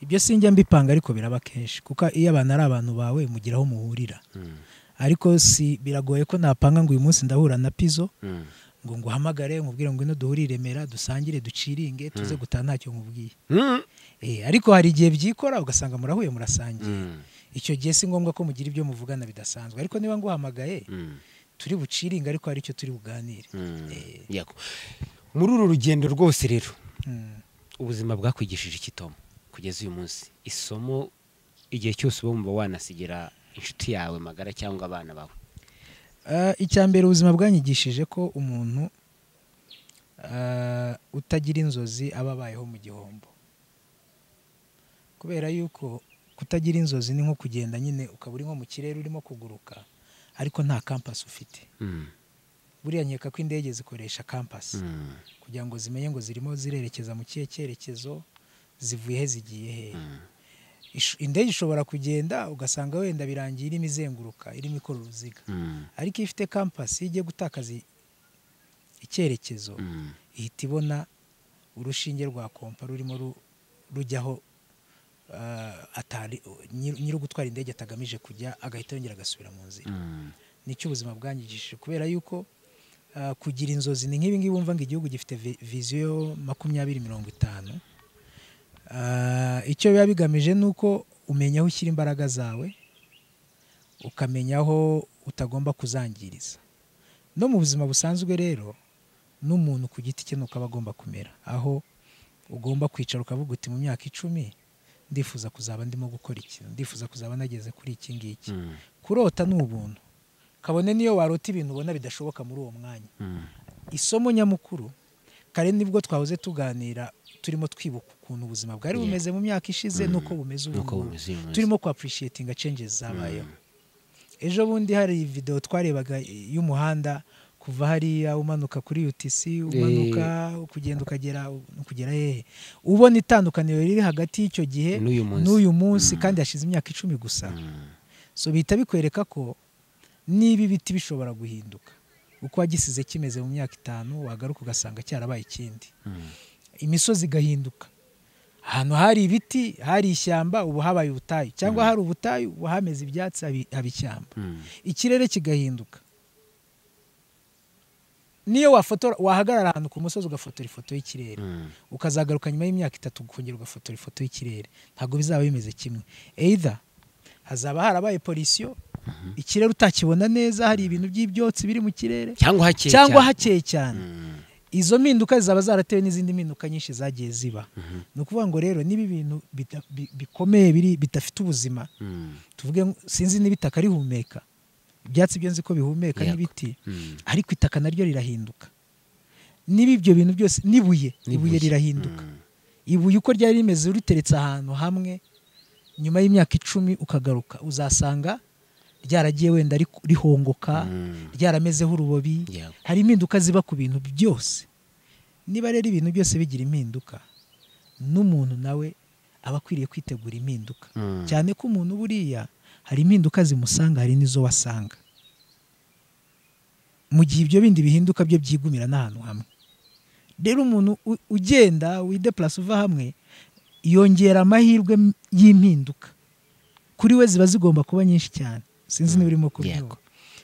ibyo sinjya mbipanga ariko biraba kenshi kuko iyo abantu ari abantu bawe mugira aho muhurira Mm, ariko si biragoye ko napanga ngo uyu munsi ndahura na pizo mm, ngo nguhamagare nkubwire ngo ino duhurire i remera dusangire duciringe tuze gutaha ntacyo nkubwiye mm, Eh, ariko hari igihe byikora ugasanga murahuye murasangiye mm, icyo gihe si ngombwa ko mugira ibyo muvugana bidasanzwe ariko niba nguhamagaye mm, turi buciringe ariko hari icyo turi buganire mm. Yego. muri uru rugendo rwose rero Mm. ubuzima bwakwigishije iki Tom kugeza uyu munsi isomo igihe cyose uba wumva wanasigira inshuti yawe magara cyangwa abana bawe Ah, icya mbere ubuzima bwanyigishije ko umuntu ah, utagira inzozi aba abayeho mu gihombo kubera yuko kutagira inzozi ni nko kugenda nyine ukaba uri nko mu kirere urimo kuguruka ariko nta kampasi ufite Mm, buriya nkeka ko indege zikoresha kampasi mm, kugira ngo zimenye ngo zirimo zirerekeza mu kihe cyerekezo zivuye he zigiye hehe mm, Ish- indege ishobora kugenda ugasanga wenda birangiye irimo izenguruka irimo ikora uruziga Mm, ariko iyo ifite kampasi iyo igiye gutakaza i- icyerekezo mm, ihita ibona urushinge rwa kompa rurimo ru- rujyaho ah, atari nyir- nyiri gutwara indege atagamije kujya agahita yongera agasubira mu nzira mm, nicyo ubuzima bwangijishije kubera yuko ah, kugira inzozi ni nk'ibi ngibi wumva ngo igihugu gifite vi- viziyo makumyabiri mirongo itanu Ah, icyo biba bigamije ni uko umenya aho ushyira imbaraga zawe ukamenya aho utagomba kuzangiriza no mu buzima busanzwe rero n'umuntu ku giti cye nuko aba agomba kumera aho ugomba kwicara ukavuga uti mu myaka icumi ndifuza kuzaba ndimo gukora iki ndifuza kuzaba nageze kuri iki ngiki mm, kurota ni ubuntu kabone n'iyo warota ibintu ubona bidashoboka muri uwo mwanya mm, isomo nyamukuru kare nibwo twahoze tuganira turimo twibuka ukuntu ubuzima bwari Yeah. bumeze mu myaka ishize Mm. n'uko bumeze ubu nuko ngubu. bumeze uyu munsi. turimo kuapurishiyetinga cenjezi zabayeho ejo bundi hari videwo twarebaga y'umuhanda kuva hariya umanuka kuri UTC umanuka ukugenda ukagera ukugera hehe ubona itandukaniro riri hagati y'icyo gihe n'uyu munsi n'uyu munsi Mm. kandi hashize imyaka icumi gusa Mm, so bihita bikwereka ko niba ibiti bishobora guhinduka uko wagisize kimeze mu myaka itanu wagaruka ugasanga cyarabaye ikindi mm, imisozi igahinduka ahantu hari ibiti hari ishyamba ubu habaye ubutayu cyangwa hari ubutayu ubu hameze ibyatsi haba- haba ishyamba mm, ikirere kigahinduka niyo wafotora wahagarara ahantu ku musozi ugafotora ifoto y'ikirere mm, ukazagaruka nyuma y'imyaka itatu ukongera ugafotora ifoto y'ikirere ntabwo bizaba bimeze kimwe either hazaba harabaye polisiyo ikirere utakibona neza hari ibintu by'ibyotsi biri mu kirere cyangwa hakeye cyangwa cyane. hakeye cyane Mm, izo mpinduka zizaba zaratewe n'izindi mpinduka nyinshi zagiye ziba mhm, ni ukuvuga ngo rero niba ibintu bita- bi- bikomeye biri bidafite ubuzima mm, tuvuge ngo- sinzi niba itaka rihumeka ibyatsi byo nzi ko bihumeka Yego. n'ibiti mm, ariko itaka naryo rirahinduka niba ibyo bintu byose n'ibuye ibuye n'ibuye. rirahinduka Mm, ibuye uko ryari rimeze uriteretse ahantu hamwe nyuma y'imyaka icumi ukagaruka uzasanga ryaragiye wenda ri- rihongoka mm, ryaramezeho urubobi yego. hari impinduka ziba ku bintu byose niba rero ibintu byose bigira impinduka n'umuntu nawe aba akwiriye kwitegura impinduka Mm, cyane ko umuntu buriya hari impinduka zimusanga hari n'izo wasanga mu gihe ibyo bindi bihinduka byo byigumira n'ahantu hamwe rero umuntu u- ugenda wideplasa uva hamwe yongera amahirwe m- y'impinduka kuri we ziba zigomba kuba nyinshi cyane sinzi niba urimo kubyumva Yego.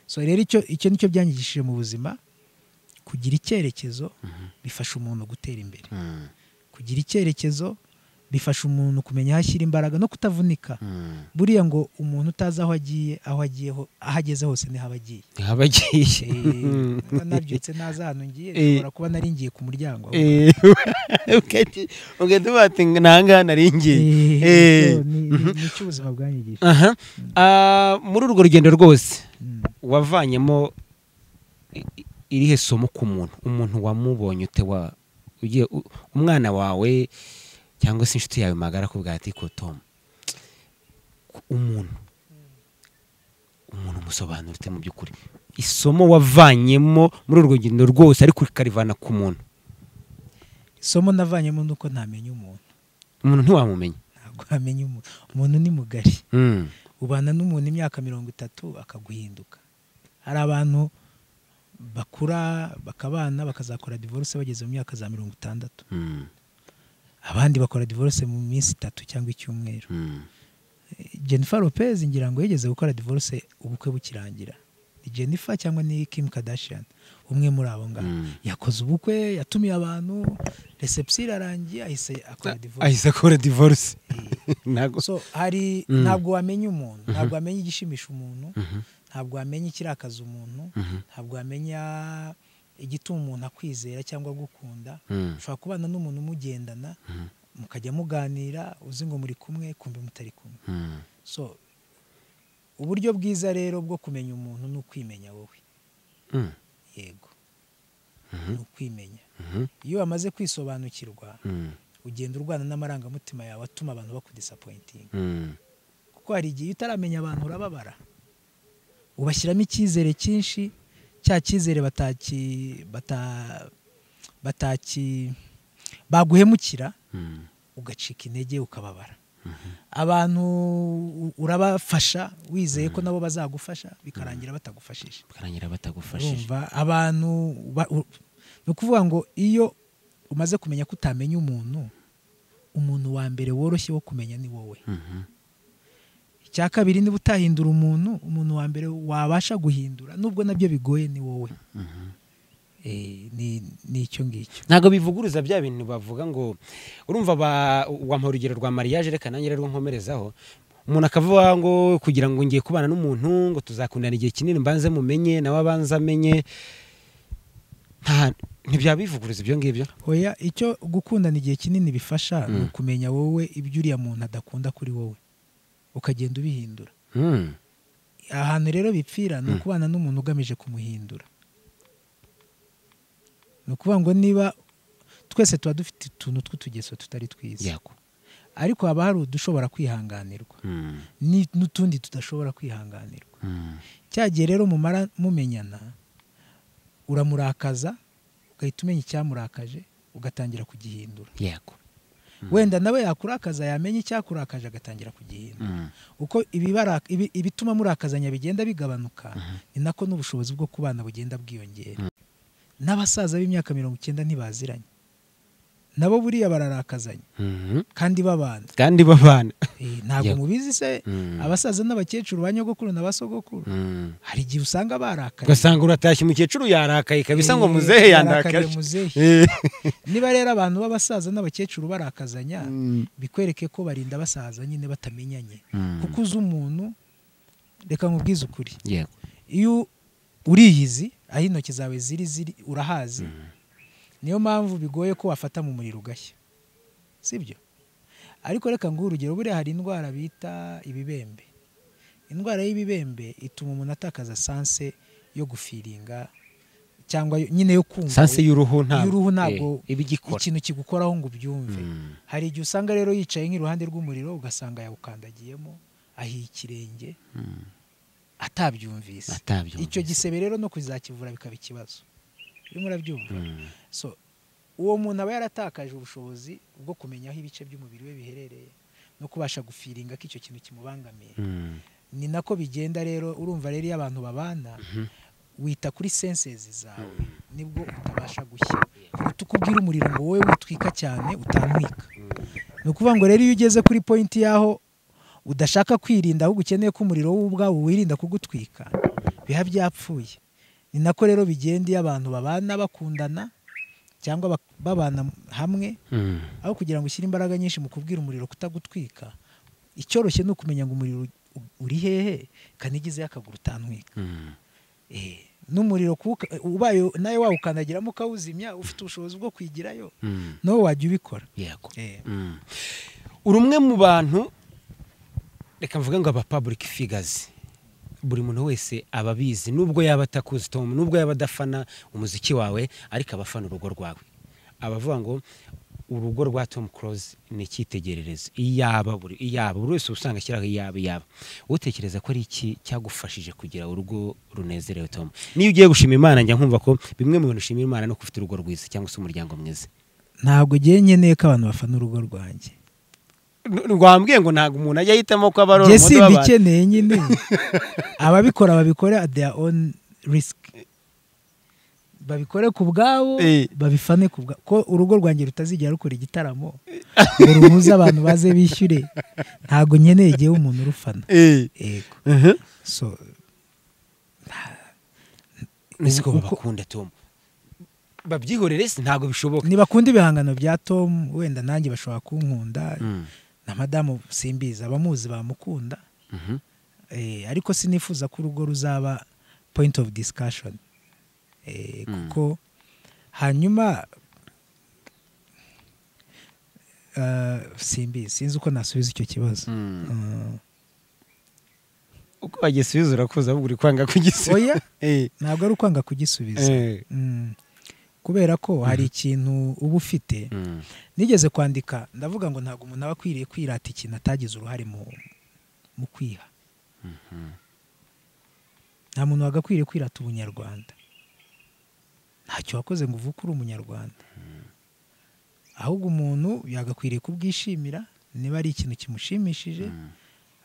so rero icyo icyo nicyo byanyigishije mu buzima kugira icyerekezo bifasha umuntu gutera imbere mm, kugira icyerekezo bifasha umuntu kumenya aho ashyira imbaraga no kutavunika mm. buriya ngo umuntu utazi aho agiye aho agiye ho- aho ageze hose niho aba agiye haba agiye Eh, niba nabyutse naza ahantu ngiye Eh. nshobora kuba nari ngiye ku muryango Eh, ugahita- ugahita uvuga ati ntahangaha naringiye Eh, Eh. so ni- ni- nicyo ubuzima bwanyigishije aha Ah, muri urwo rugendo rwose Mm. wavanyemo i- i- irihe somo ku muntu umuntu wamubonye ute wa ugiye u- umwana wawe cyangwa se inshuti yawe magara akubwira ati ko tom umuntu umuntu umusobanura ute mu by'ukuri isomo wavanyemo muri urwo rugendo rwose ariko ukarivana ku muntu isomo navanyemo ni uko ntamenya umuntu umuntu ntiwamumenya ntabwo wamenya umuntu umuntu ni mugari Mm. ubana n'umuntu imyaka mirongo itatu akaguhinduka hari abantu bakura bakabana bakazakora divorce bageze mu myaka za mirongo itandatu Mm. abandi bakora divorce mu minsi itatu cyangwa icyumweru Mm. jennifer lopez ngira ngo yigeze gukora divorce ubukwe bukirangira ni jennifer cyangwa ni kim kardashian umwe muri abo ngabo Mm. yakoze ubukwe yatumiye abantu reception irarangiye ahise akora divorce ahise akora divorce ntago so hari Mm. ntabwo wamenya umuntu ntabwo wamenya igishimisha umuntu Mhm. ntabwo wamenya ikirakaza umuntu Mhm. ntabwo wamenya igituma umuntu akwizera cyangwa gukunda Mm. ushobora kubana n'umuntu umugendana Mhm. mukajya muganira uzi ngo muri kumwe kumbi mutari kumwe Mm. so uburyo bwiza rero bwo kumenya umuntu ni ukwimenya wowe Mm. yego Mhm. ni ukwimenya Mhm. iyo wamaze kwisobanukirwa Mm. ugenda urwana n'amarangamutima yawe atuma abantu bakudisapointinga Mm. kuko hari igihe iyo utaramenya abantu urababara ubashyiramo icyizere cyinshi cya cyizere bataki bata bataki baguhemukira Mm. ugacika intege ukababara abantu urabafasha wizeye ko nabo bazagufasha bikarangira batagufashije bikarangira batagufashije urumva abantu ba- u- ni ukuvuga ngo iyo umaze kumenya ko utamenya umuntu umuntu wa mbere woroshye wo kumenya ni wowe Mhm. icya kabiri niba utahindura umuntu umuntu wa mbere wabasha guhindura nubwo nabyo bigoye ni wowe Eh, ni ni icyo ngicyo ntabwo bivuguruza bya bintu bavuga ngo urumva ba- wampa urugero rwa mariage reka nanjye rero nkomerezaho umuntu akavuga ngo kugira ngo ngiye kubana n'umuntu ngo tuzakundana igihe kinini mbanze mumenye nawe abanze amenye nta ntibyabivuguruza ibyo ngibyo hoya icyo gukundana igihe kinini bifasha ni Mm. ukumenya wowe ibyo uriya muntu adakunda kuri wowe ukagenda ubihindura Hmm. ahantu rero bipfira ni Mm. ukubana n'umuntu ugamije kumuhindura ni ukuvuga ngo niba twese tuba dufite utuntu tw'utugeso tutari twiza yako ariko haba hari udushobora kwihanganirwa Hmm. ni- n'utundi tudashobora kwihanganirwa Hmm. cya gihe rero mumara mumenyana uramurakaza ugahita umenya icyamurakaje ugatangira kugihindura yako wenda nawe yakurakaza yamenya icyakurakaje agatangira kugihindura Hmm. uko ibibara- ibi- ibituma murakazanya bigenda bigabanuka ni nako n'ubushobozi bwo kubana bugenda bwiyongera n'abasaza b'imyaka mirongo icyenda ntibaziranye nabo buriya bararakazanya Mhm. kandi babana kandi babana Eh, ntabwo Yeah. mubizi se Hmm. abasaza n'abakecuru ba nyogokuru na basogokuru Hmm. hari igihe usanga barakaye ugasanga uratashye umukecuru yarakaye kabisa ngo Eh, muzehe yarakariye yandakaje muzehe Eh. niba rero abantu b'abasaza n'abakecuru barakazanya Hmm. bikwereke ko barinda basaza nyine batamenyanye Hmm. kuko uzi umuntu reka nkubwize ukuri yako iyo uriyizi aho intoki zawe ziri ziri urahazi niyo mpamvu bigoye ko wafata mu muriro ugashya sibyo ariko reka nguhe urugero buriya hari indwara bita ibibembe indwara y'ibibembe ituma umuntu atakaza sanse yo gufiringa cyangwa yo- nyine yo kumva sanse y'uruhu ntabwo y'uruhu ntabwo Eh, iba igikora ikintu kigukoraho ngo ubyumve Mm. hari igihe usanga rero yicaye nk'iruhande rw'umuriro ugasanga yawukandagiyemo ahiye ikirenge Mm. atabyumvise atabyumva icyo gisebe rero no kuzakivura bikaba ikibazo urimo urabyumva Mm. so uwo muntu aba yaratakaje ubushobozi bwo kumenya aho ibice by'umubiri we biherereye no kubasha gufiringa ko icyo kintu kimubangamiye Mm. ni nako bigenda rero urumva rero iyo abantu babana wita kuri sensezi zawe nibwo utabasha gushya kuruta uko ubwira umuriro ngo wowe witwika cyane utantwika ni ukuvuga ngo rero iyo ugeze kuri pointi y'aho udashaka kwirinda ahubwo ukeneye ko umuriro wowe ubwawo wirinda kugutwika biba byapfuye ni nako rero bigenda iyo abantu babana bakundana cyangwa bak- babana hamwe Mm. aho kugira ngo ushyire imbaraga nyinshi mu kubwira umuriro kutagutwika icyoroshye ni ukumenya ngo umuriro u- uri hehe kanigizeyo akaguru utantwika Mm. Eh, n'umuriro kuwuka- ubaye nawe wawukandagiramo ukawuzimya ufite ubushobozi bwo kwigirayo Mm. nawe wajya ubikora yego Eh, Mm. uri umwe mu bantu reka mvuge ngo aba public figures buri muntu wese aba abizi nubwo yaba atakuzi Tom nubwo yaba adafana umuziki wawe ariko aba afana urugo rwawe abavuga ngo urugo rwa Tom Close ni icyitegererezo iyaba buri iyaba buri wese usanga ashyiraho iyaba iyaba utekereza ko ari iki cyagufashije kugira urugo runezerewe Tom niyo ugiye gushima Imana njya nkumva ko bimwe mu bintu ushima Imana ni uko ufite urugo rwiza cyangwa se umuryango mwiza ntabwo igihe nkeneye ko abantu bafana urugo rwanjye rwambwiye ngo ntabwo umuntu ajya ahitamo ko aba ari njye urumodo simba w'abantu ikeneye nyine ababikora babikore at their own risk babikore ku bwabo Eh. babifane ku bwabo ko urugo rwanjye rutazigera rukora igitaramo ngo ruhuze abantu baze bishyure ntabwo nkeneye igihe umuntu urufana yego so nzi ko Uko- babakunda tom babyihorere si ntabwo bishoboka ntibakunda ibihangano bya tom wenda nanjye bashobora kunkunda Mm. na madamu simbizi abamuzi bamukunda Mhm. Eh, ariko sinifuza ko urugo ruzaba point of discussion Eh, Mm. kuko hanyuma eh, simbizi sinzi uko nasubiza icyo kibazo Mm. Mm. uko bagisubiza urakuza ahubwo uri kwanga kugisubiza oya Eh, ntabwo ari ukwanga kugisubiza eh. Mm. kubera ko hari ikintu uba ufite Mm. nigeze kwandika ndavuga ngo ntabwo umuntu aba akwiriye kwirata ikintu atagize uruhare mu mu kwiha nta muntu wagakwiriye kwirata ubunyarwanda ntacyo wakoze ngo uvuke uri umunyarwanda ahubwo umuntu yagakwiriye kubwishimira niba ari ikintu kimushimishije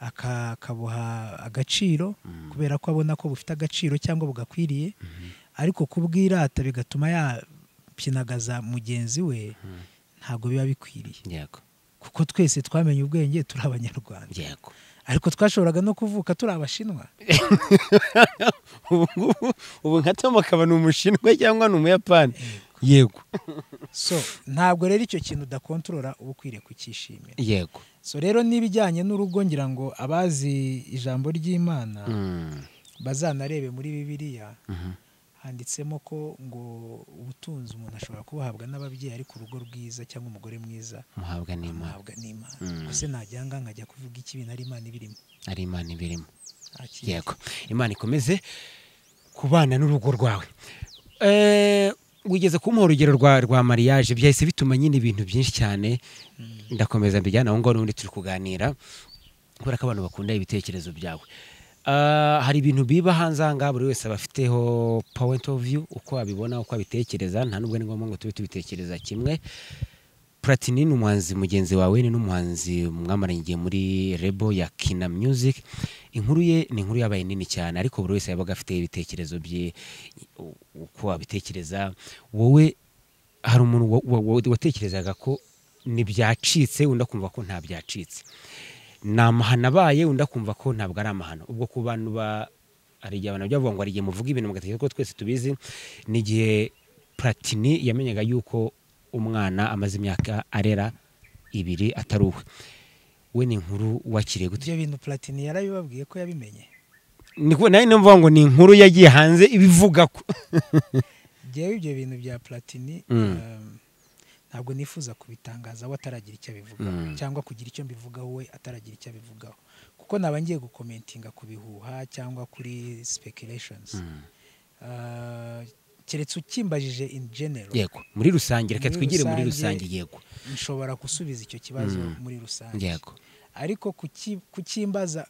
aka- akabuha agaciro kubera ko abona ko bufite agaciro cyangwa bugakwiriye ariko kubwirata bigatuma yapyinagaza mugenzi we ntabwo biba bikwiriye yego kuko twese twamenye ubwenge turi abanyarwanda yego ariko twashoboraga no kuvuka turi abashinwa ubu ngubu ubu nka tom akaba ni umushinwa cyangwa ni umuyapani yego so ntabwo rero icyo kintu udakontorora uba ukwiriye kucyishimira yego so rero n'ibijyanye n'urugo ngira ngo abazi ijambo ry'imana Mm. bazanarebe muri bibiliya Mhm. handitsemo ko ngo ubutunzi umuntu ashobora kubuhabwa n'ababyeyi ariko urugo rwiza cyangwa umugore mwiza muhabwa n'imana ahabwa n'imana Mm. gusa najyanga nkajya kuvuga iki bintu ari imana ibirimo ari imana ibirimo nta kindi. yego imana ikomeze kubana n'urugo rwawe Eh, wigeze kumuha urugero rwa rwa mariage byahise bituma nyine ibintu byinshi cyane ndakomeza mbijyana aho ngaho n'ubundi turi kuganira kubera ko abantu bakunda ibitekerezo byawe Ah, hari ibintu biba hanze aha ngaha buri wese aba afiteho point of view uko abibona uko abitekereza nta nubwo ni ngombwa ngo tube tubitekereza kimwe Platini ni umuhanzi mugenzi wawe ni n'umuhanzi mwamaranye igihe muri rebo ya kina music inkuru ye ni inkuru yabaye nini cyane ariko buri wese yabaga afite ibitekerezo bye u- uko abitekereza wowe hari umuntu wa- wa- wa- watekerezaga ko ntibyacitse undi akumva ko nta byacitse ni amahano abaye undi akumva ko ntabwo ari amahano ubwo ku bantu ba hari igihe abantu byavuga ngo hari igihe muvuga ibintu mugatekereza ko twese tubizi ni igihe platini yamenyaga yuko umwana amaze imyaka arera ibiri atari uwe we ni inkuru wakiriye gute ibyo bintu platini yarabibabwiye ko yabimenye ni kubona nayo mvuga ngo ni inkuru yagiye hanze ibivuga ko ngewe ibyo bintu bya platini Mm. um, ntabwo nifuza kubitangaza we ataragira icyo abivugaho Mm. cyangwa kugira icyo mbivugaho we ataragira icyo abivugaho kuko naba ngiye gukomentinga ku bihuha cyangwa kuri speculations Uh, keretse ukimbajije in general yego muri rusange reka Muri twigire muri rusange- rusange yego nshobora gusubiza icyo kibazo Mm. muri rusange yego ariko kuki- kukimbaza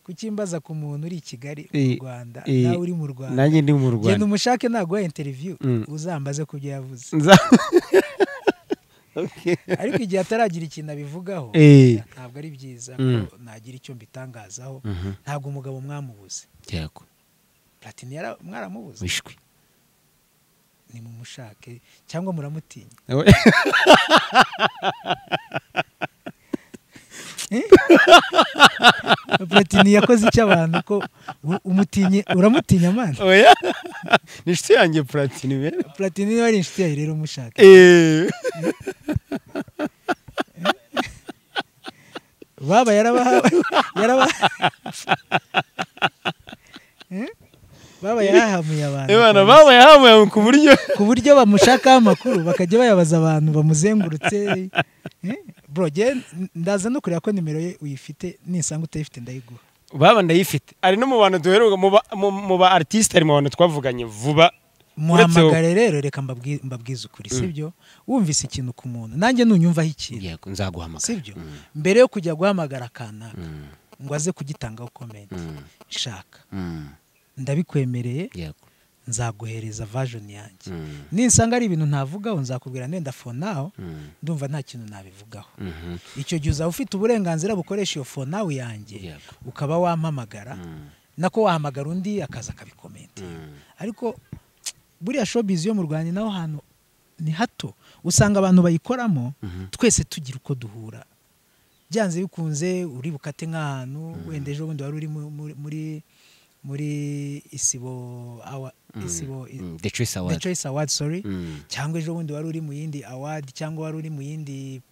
kukimbaza ku muntu uri i Kigali mu Eh, Rwanda eh, nawe uri mu Rwanda nanjye ndi mu genda rwanda umushake naguha interview Mm. uzambaze ku byo yavuze Nza- Okay. ariko igihe ataragira ikintu abivugaho Eh. ntabwo ari byiza Mm. ko nagira icyo mbitangazaho Mhm. ntabwo umugabo mwamubuze yego platini yara- mwaramubuze wishwe ni mumushake cyangwa muramutinya platini yakoze icyo abantu ko u- umutinye uramutinya mana oya ni inshuti yanjye platini rero platini niba ari inshuti yawe rero umushake Eh. baba yarabahawe yaraba Eh? baba yarahamuye abantu Imana babaye hamuye ku buryo ku buryo bamushakaho amakuru bakajya bayabaza abantu bamuzengurutse Eh, bro njye ndaza no kureba ko nimero ye uyifite nisanga utayifite ndayiguha baba ndayifite ari no mu bantu duheruka mu ba- mu- mu ba artiste ari mu bantu twavuganye vuba Uretse wowe. muhamagare rero reka mbabwi- mbabwize ukuri sibyo wumvise ikintu ku muntu nanjye nunyumvaho ikintu yego nzaguhamagara sibyo mbere yo kujya guhamagara akanaka ngo aze kugitangaho komenti shaka ndabikwemereye yego nzaguhereza vajoni yanjye nisanga ari ibintu ntavugaho nzakubwira nenda fonaho ndumva nta kintu nabivugaho icyo gihe uzaba ufite uburenganzira bukoresha iyo fonawe yanjye Yego. ukaba wampamagara nako wahamagara undi akaza akabikomenti ariko buriya showbiz yo mu rwanda naho hantu ni hato usanga abantu bayikoramo twese tugira uko duhura byanze bikunze uri bukate nk'ahantu wenda ejo bundi wari uri mu- mu- muri muri isibo awa isibo i- the choice the award choice award sorry Mm. cyangwa ejo bundi wari uri mu yindi award cyangwa wari uri mu yindi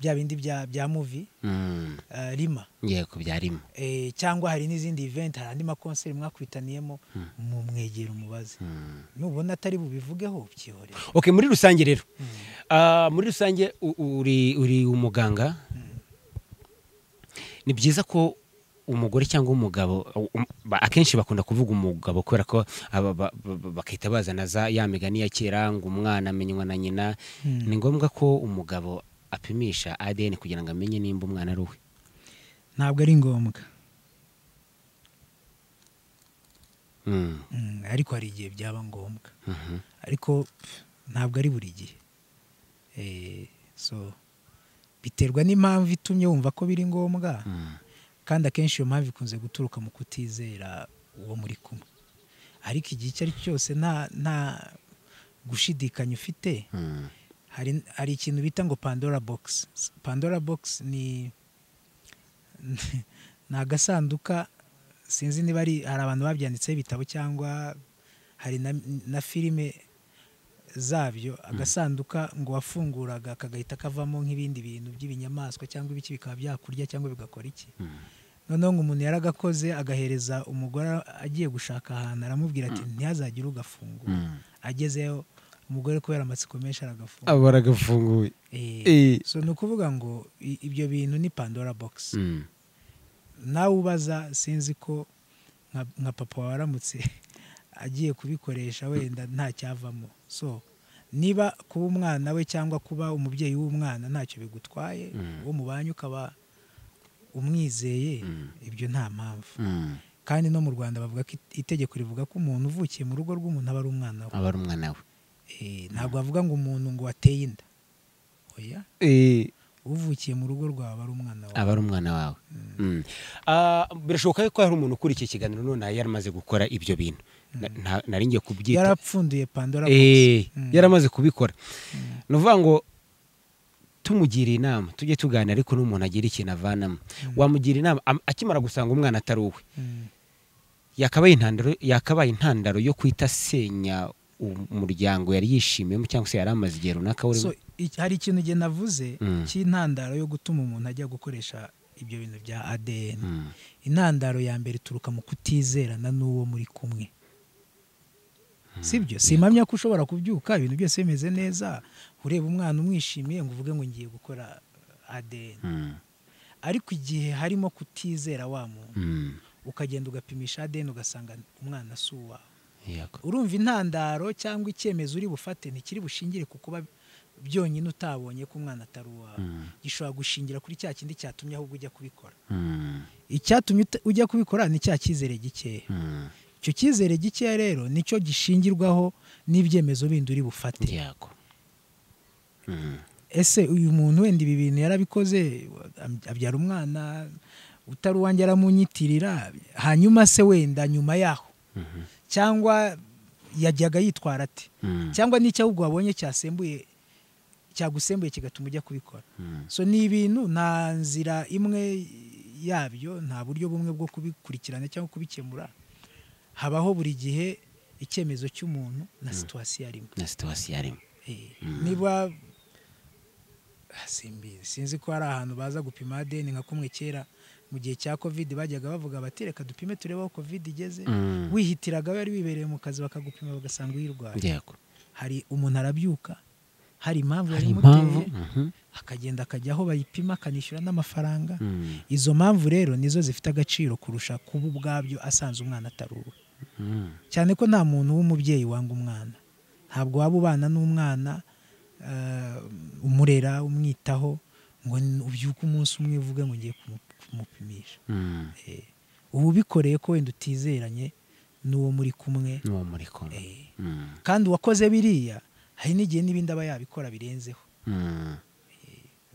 bya bindi bya bya movie Mm. eh, rima yego byarimo Eh, cyangwa hari n'izindi event hari andi makonseri mwakwitaniyemo mumwegera umubaze nubona atari bubivugeho byihorere okay muri rusange rero Ah, muri rusange u- uri uri umuganga ni byiza ko umugore cyangwa umugabo um- ba- akenshi bakunda kuvuga umugabo kubera ko aba- ba- ba- bakahita bazana za ya migani ya kera ngo umwana amenywa na nyina ni ngombwa ko umugabo apimisha ADN kugira ngo amenye nimba umwana ari uwe ntabwo ari ngombwa Mm, Mm, ariko hari igihe byaba ngombwa mhm. ariko pff, ntabwo ari buri gihe Eh, so biterwa n'impamvu itumye wumva ko biri ngombwa kandi akenshi iyo mpamvu ikunze guturuka mu kutizera uwo muri kumwe ariko igihe icyo ari cyo cyose nta nta gushidikanya ufite hari hari ikintu bita ngo pandora bogisi pandora bogisi ni ni agasanduka sinzi niba ari hari abantu babyanditseho ibitabo cyangwa hari na, na filime zabyo agasanduka ngo wafunguraga kagahita kavamo nk'ibindi bintu by'ibinyamaswa cyangwa ibiki bikaba byakurya cyangwa bigakora iki noneho ngo umuntu yaragakoze agahereza umugore agiye gushaka ahantu aramubwira ati ntihazagire ugafungura agezeyo umugore kubera amatsiko menshi aragafunga aba baragafunguye Eh, so ni ukuvuga ngo i- ibyo bintu ni pandora box Mm. nawe ubaza sinzi ko nka nka papa waramutse agiye kubikoresha wenda nta cyavamo so niba kuba umwana we cyangwa kuba umubyeyi w'umwana ntacyo bigutwaye uwo mubanye ukaba umwizeye ibyo nta mpamvu Mm. kandi no mu rwanda bavuga ko it- itegeko rivuga ko umuntu uvukiye mu rugo rw'umuntu aba ari umwana we aba ari umwana we Eh, ntabwo bavuga ngo umuntu ngo wateye inda oya Eh, uvukiye mu rugo rwawe ari umwana wawe aba ari umwana wawe Mm. Ah, birashoboka ko hari umuntu ukurikiye ikiganiro none yari amaze gukora ibyo bintu Na- nta- nari ngiye kubyita yarapfunduye pandora box Eh, yaramaze kubikora ni ukuvuga ngo tumugira inama tujye tuganira ariko n'umuntu agira ikintu avanamo wamugira inama am- akimara gusanga umwana atari uwe Mm. yakabaye intandaro yakabaye intandaro yo kwita asenya umuryango yari yishimiyemo cyangwa se yari amaze igihe runaka urimo so i- hari ikintu igihe navuze Mm. cy'intandaro yo gutuma umuntu ajya gukoresha ibyo bintu bya adn Mm. intandaro ya mbere ituruka mu kutizerana n'uwo muri kumwe sibyo simpamya ko ushobora kubyuka ibintu byose bimeze neza ureba umwana umwishimiye ngo uvuge ngo ngiye gukora adn Mm. ariko igihe harimo kutizera wa muntu Mm. ukagenda ugapimisha adn ugasanga umwana si uwawe Yego. urumva intandaro cyangwa icyemezo uri bufate ntikiri bushingire ku kuba byonyine utabonye ko umwana atari uwawe Mm. gishobora gushingira kuri cya kindi cyatumye ahubwo ujya kubikora Mm. icyatumye uta- ujya kubikora ni cya cyizere gikeya Mm. icyo cyizere gikeya rero nicyo gishingirwaho n'ibyemezo bindi uri bufate Yego. Mm. ese uyu muntu wenda ibi bintu yarabikoze am- abyara umwana utari uwanjye aramunyitirira hanyuma se wenda nyuma yaho Mhm. cyangwa yajyaga yitwara ate Mm. cyangwa n'icyo ahubwo wabonye cyasembuye cyagusembuye kigatuma ujya kubikora Mm. so ni ibintu nta nzira imwe yabyo nta buryo bumwe bwo kubikurikirana cyangwa kubikemura habaho buri gihe icyemezo cy'umuntu na situwasiyo arimo na situwasiyo arimo Eh, niba Ah, simbizi sinzi ko hari ahantu baza gupima adeni nka kumwe kera mu gihe cya kovide bajyaga bavuga bati reka dupime turebe aho kovide igeze Mm. wihitiraga wari wibereye mu kazi bakagupima bagasanga uyirwaye yego hari umuntu arabyuka hari impamvu hari impamvu yabimuteye Mhm. akagenda akajya aho bayipima akanishyura n'amafaranga Mm. izo mpamvu rero nizo zifite agaciro kurusha kuba ubwabyo asanze umwana atari uwe Mm. cyane ko nta muntu w'umubyeyi wanga umwana ntabwo waba ubana n'umwana eh, umurera umwitaho ngo n- ubyuke umunsi umwe uvuge ngo ngiye kumu- kumupimisha Mm. Eh, uba ubikoreye ko wenda utizeranye n'uwo muri kumwe n'uwo muri kumwe Eh, Mm. kandi uwakoze biriya hari n'igihe n'ibindi aba yabikora birenzeho Mm.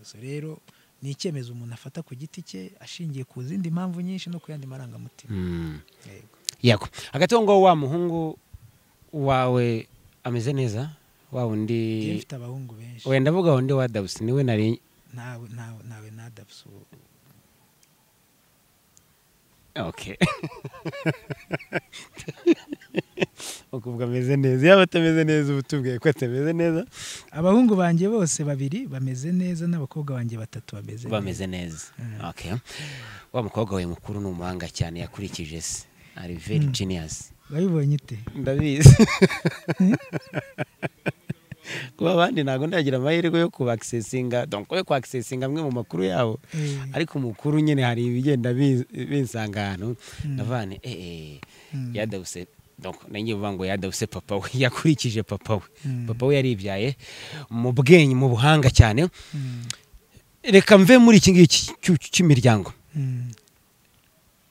so rero ni icyemezo umuntu afata ku giti cye ashingiye ku zindi mpamvu nyinshi no ku yandi marangamutima Mm. Yego. yego hagati aho ngaho wa muhungu wawe ameze neza wa wundi Njye mfite abahungu benshi wenda avuga wundi wa dabusi niwe nari nawe nawe nawe nadabuze ubu okay ukuvuga ameze neza yaba atameze neza uba utubwiye ko atameze neza abahungu banjye bose babiri bameze neza n'abakobwa banjye batatu bameze neza bameze neza okay wa mukobwa we mukuru ni umuhanga cyane yakurikije se ari very genius wabibonye ute ndabizi kuba abandi ntabwo ndagira amahirwe yo kubakisesinga donko yo kwakisesinga amwe mu makuru yabo Eh, ariko umukuru nyine hari ibigenda bi- binsanga ahantu ndavane eee Mm. yadawuse donko nanjye uvuga ngo yadawuse papa we yakurikije papa we Mm. papa we yaribyaye mu bwenge mu buhanga cyane mm, reka mve muri iki ngiki cy'u- cy'imiryango mm,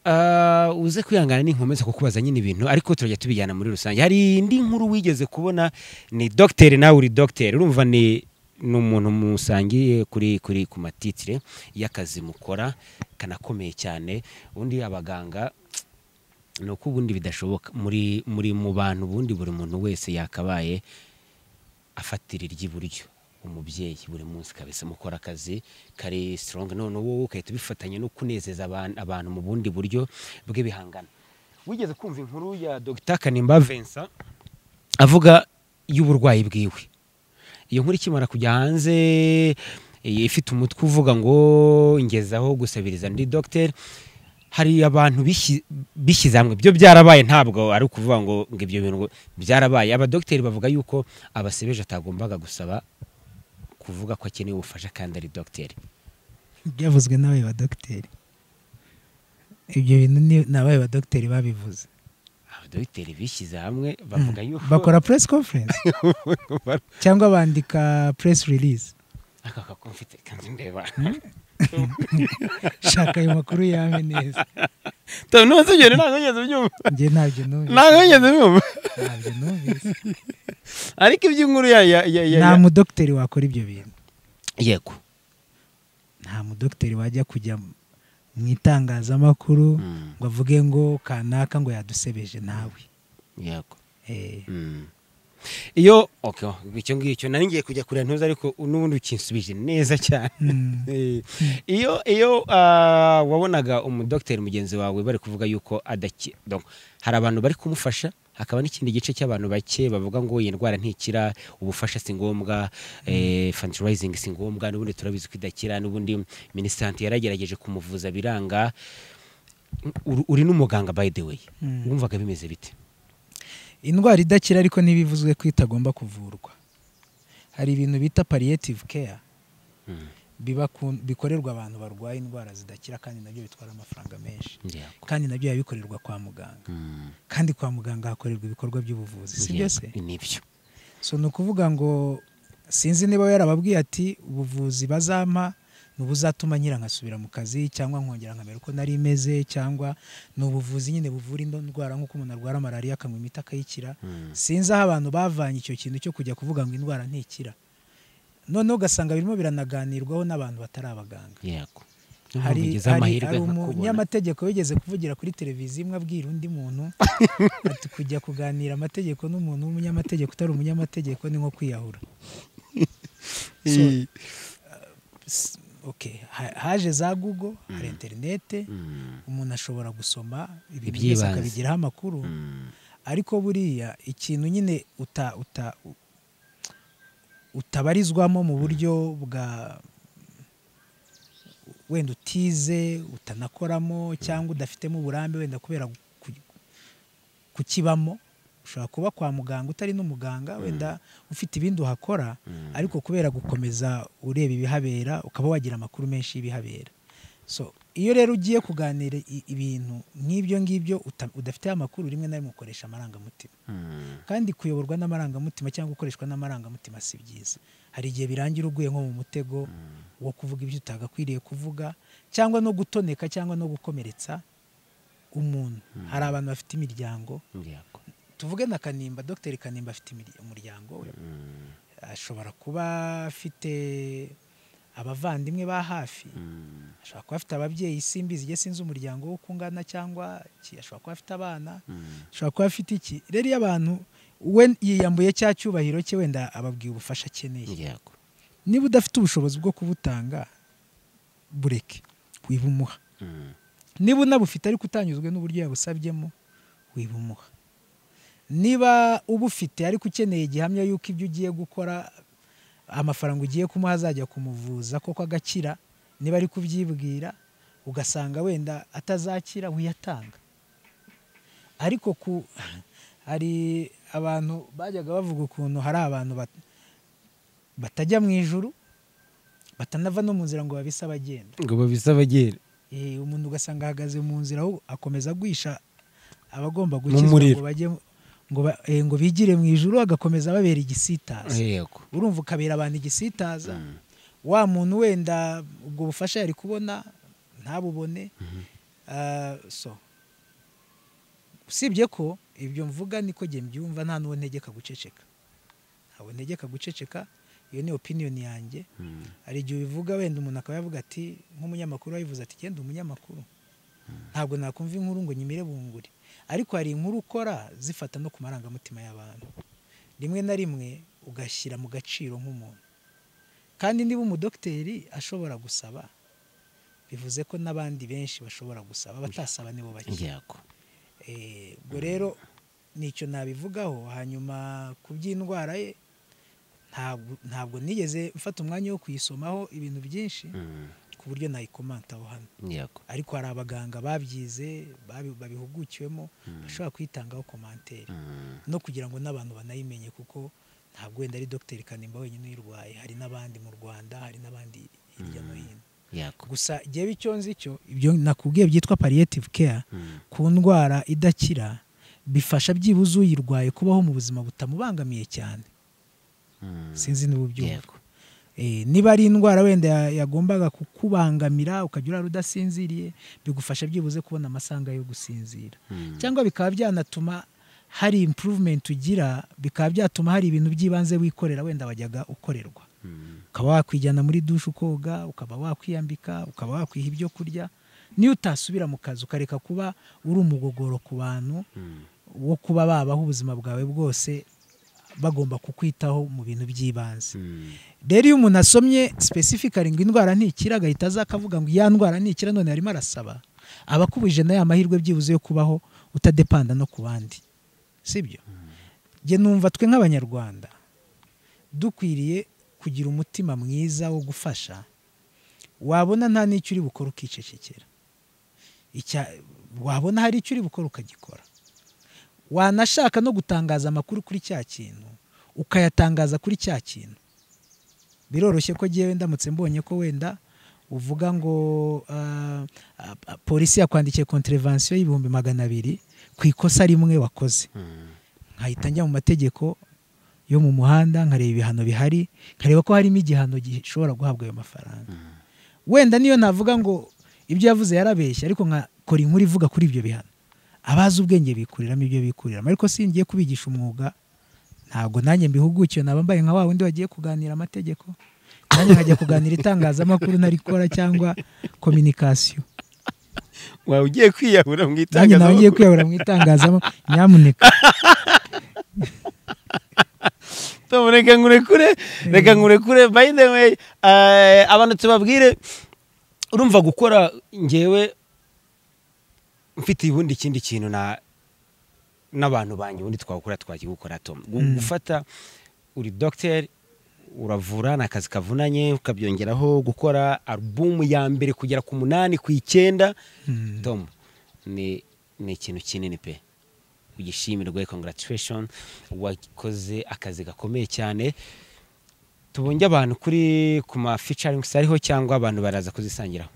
Ah, uze kwihangana ninkomeza kukubaza nyine ibintu ariko turajya tubijyana muri rusange hari indi nkuru wigeze kubona ni dogiteri nawe uri dogiteri urumva ni ni umuntu musangiye kuri kuri ku matitire y'akazi mukora kanakomeye cyane ubundi abaganga ni uko ubundi bidashoboka muri muri mu bantu ubundi buri muntu wese yakabaye afatira iry'iburyo umubyeyi buri munsi kabisa mukora akazi kari sitorongi none wowe ugahita ubifatanya no kunezeza aban- abantu mu bundi buryo bw'ibihangano wigeze kumva inkuru ya dogita kanimba Vincent avuga y'uburwayi bwiwe iyo nkuru ikimara kujya hanze iyi ifite umutwe uvuga ngo ngezaho gusabiriza ndi dogiteri hari abantu bishyi- bishyize hamwe byo byarabaye ntabwo ari ukuvuga ngo ngo ibyo bintu ngo byarabaye abadogiteri bavuga yuko abasebeje atagombaga gusaba kuvuga ko akeneye ubufasha kandi ari dogiteri byavuzwe n'abaye ba dogiteri ibyo bintu ni- ni abaye ba dogiteri babivuze abadogiteri bishyize hamwe bavuga yuko bakora press conference cyangwa bandika press release aka kako mfite kandi ndeba shaka ayo makuru yawe neza Tom, nonese ibyo bintu ntabwo wigeze ubyumva njye ntabyo numvise ntabwo wigeze ubyumva ntabyo numvise ariko iby'inkuru ya ya ya ya nta ya- mudogiteri wakora ibyo bintu yego nta mudogiteri wajya kujya mu itangazamakuru Mm, ngo avuge ngo kanaka ngo yadusebeje nawe yego Eh, Mm. iyo okay, icyo ngicyo nari ngiye kujya kureba ntuzi ariko n'ubundi ukinsubije neza cyane mm, Eh, iyo iyo ah, wabonaga umudogiteri mugenzi wawe bari kuvuga yuko adaki donc, hari abantu bari kumufasha hakaba n'ikindi gice cy'abantu bake bavuga ngo iyi ndwara ntikira ubufasha si ngombwa eh, fundraising si ngombwa n'ubundi turabizi ko idakira n'ubundi minisante yaragerageje kumuvuza biranga Uri- uri n'umuganga by the way Mm. wumvaga bimeze bite indwara idakira ariko ntibivuzwe ko itagomba kuvurwa hari ibintu bita palliative care Mm. biba ku- bikorerwa abantu barwaye indwara zidakira kandi nabyo bitwara amafaranga menshi Yeah. kandi nabyo biba bikorerwa kwa muganga Mm. kandi kwa muganga hakorerwa ibikorwa by'ubuvuzi si byo se Yego, nibyo so ni ukuvuga ngo sinzi niba yarababwiye ati ubuvuzi bazampa ni ubuzatuma nyira nkasubira mu kazi cyangwa nkongera nkamera uko nari meze cyangwa ni ubuvuzi nyine buvura ino ndwara nk'uko umuntu arwara malariya akanywa imiti akayikira Mm. sinzi aho abantu bavanye icyo kintu cyo kujya kuvuga ngo indwara ntikira noneho ugasanga birimo biranaganirwaho n'abantu batari abaganga yego hari Ntubigize hari- amahirwe hari nkakubona. umunyamategeko wigeze kuvugira kuri televiziyo imwe abwira undi muntu ati kujya kuganira amategeko n'umuntu w'umunyamategeko utari umunyamategeko ni nko kwiyahura So, Eh, s- okay, ha- haje za google hari interinete mm, umuntu ashobora gusoma ibintu byose Iby'ibanze. akabigiraho amakuru mm. ariko buriya ikintu nyine uta uta u- utabarizwamo mu buryo bwa wenda utize utanakoramo cyangwa udafitemo uburambe wenda kubera ku- kukibamo ushobora kuba kwa muganga utari n'umuganga wenda ufite ibindi uhakora Mm. ariko kubera gukomeza ureba ibihabera ukaba wagira amakuru menshi y'ibihabera so iyo rero ugiye kuganira i- ibintu nk'ibyo ngibyo uta- udafite amakuru rimwe na rimwe ukoresha amarangamutima Mm. kandi kuyoborwa n'amarangamutima cyangwa gukoreshwa n'amarangamutima si byiza hari igihe birangira uguye nko mu mutego wo kuvuga ibyo utagakwiriye kuvuga cyangwa no gutoneka cyangwa no gukomeretsa umuntu hari abantu bafite imiryango Yego. tuvuge na kanimba dogiteri kanimba afite imirya- umuryango we Mm, ashobora kuba afite abavandimwe ba hafi mm, ashobora kuba afite ababyeyi simbizi igihe sinzi umuryango w'uko ungana cyangwa iki ashobora kuba afite abana mm. ashobora kuba afite iki rero iyo abantu we yiyambuye cya cyubahiro cye wenda ababwiye ubufasha akeneye Yego. niba udafite ubushobozi bwo kubutanga bureke wibumuha Mm, niba unabufite ariko utanyuzwe n'uburyo yabusabyemo wibumuha niba ubufite ariko ukeneye gihamya y'uko ibyo ugiye gukora amafaranga ugiye kumuha azajya kumuvuza koko agakira niba ari kubyibwira ugasanga wenda atazakira wiyatanga ariko ku hari abantu bajyaga bavuga ukuntu hari abantu bat- batajya mu ijuru batanava no mu nzira ngo babise abagenda ngo babisabagere Eh, umuntu ugasanga ahagaze mu nzira aho akomeza guhisha abagomba Mu gukizwa muriro. ngo bajye ngo, ba, eh, ngo bigire mu ijuru agakomeza ababera igisitaza yego urumva ukabera abantu igisitaza Mm. wa muntu wenda ubwo bufasha yari kubona ntabubone Ah, so usibye ko ibyo mvuga niko njye mbyumva nta n'uwo ntegeka guceceka ntawe ntegeka guceceka iyo ni opiniyoni yanjye hari igihe ubivuga wenda umuntu akaba yavuga ati nk'umunyamakuru wabivuze ati genda umunyamakuru ntabwo nakumva inkuru ngo nyimire bunguri ariko hari inkuru ukora zifata no ku marangamutima y'abantu rimwe na rimwe ugashyira mu gaciro nk'umuntu kandi niba umudogiteri ashobora gusaba bivuze ko n'abandi benshi bashobora gusaba abatasaba nibo bake yego Eh, ubwo rero nicyo nabivugaho hanyuma ku by'indwara ye ntabwo ntabwo nigeze mfata umwanya wo kuyisomaho ibintu byinshi Mm, ku buryo nayikomanta aho hano yego ariko hari abaganga babyize babi- babihugukiwemo bashobora kuyitangaho komantere Mm, no kugira ngo n'abantu banayimenye kuko ntabwo wenda ari dogiteri kanimba wenyine uyirwaye hari n'abandi mu rwanda hari n'abandi hirya no hino yego gusa igihe icyo nzi cyo ibyo nakubwiye byitwa palliative care Mm, ku ndwara idakira bifasha byibuze uyirwaye kubaho mu buzima butamubangamiye cyane mm, sinzi niba ubyumva yego Eh, niba ari indwara wenda ya- yagombaga kukubangamira ukajya urara udasinziriye bigufasha byibuze kubona amasanga yo gusinzira Mm, cyangwa bikaba byanatuma hari improvement ugira bikaba byatuma hari ibintu by'ibanze wikorera wenda wajyaga ukorerwa mm, ukaba wakwijyana muri dushe ukoga ukaba wakwiyambika ukaba wakwiha ibyo kurya niyo utasubira mu kazi ukareka kuba uri umugogoro ku bantu mm, wo kuba babaho ubuzima bwawe bwose bagomba kukwitaho mu bintu by'ibanze mm, rero iyo umuntu asomye specifically ngo indwara ntikira agahita aza akavuga ngo ya ndwara ntikira none arimo arasaba aba akubije na ya mahirwe byibuze yo kubaho utadepanda no ku bandi sibyo nge numva twe nk'abanyarwanda dukwiriye kugira umutima mwiza wo gufasha wabona nta n'icyo uri bukore ukicecekera Icya- wabona hari icyo uri bukore ukagikora wanashaka no gutangaza amakuru kuri cya kintu ukayatangaza kuri cya kintu biroroshye ko ngewe ndamutse mbonye ko wenda uvuga ngo ah, ah, ah, polisi yakwandikiye konterevansiyo y'ibihumbi magana abiri ku ikosa rimwe wakoze mm, nkahita njya mu mategeko yo mu muhanda nkareba ibihano bihari nkareba ko harimo igihano gishobora guhabwa ayo mafaranga wenda niyo navuga ngo ibyo yavuze yarabeshya ariko nkakora inkuru ivuga kuri ibyo bihano abazi ubwenge bikuriramo ibyo bikuriramo ariko singiye kubigisha umwuga ntabwo nanjye mbihugukiwe naba mbaye nka wa wundi wagiye kuganira amategeko nanjye nkajya kuganira itangazamakuru ntarikora cyangwa kominikasiyo wawe ugiye kwiyahura mu nanjye nawe ngiye itangazamakuru kwiyahura mu itangazamakuru nyamuneka Tom, reka nkurekure reka nkurekure by the way eh, abantu tubabwire urumva gukora ngewe mfite ubundi ikindi kintu na n'abantu banjye ubundi twakora twakigukora Tom Gu- Mm. gufata uri doctor uravura ni akazi kavunanye ukabyongeraho gukora album ya mbere kugera ku munani ku icyenda Mm. Tom ni ni ikintu kinini pe ugishimirwe congratulation wakoze akazi gakomeye cyane tubonye abantu kuri ku ma featuring ariho cyangwa abantu baraza kuzisangiraho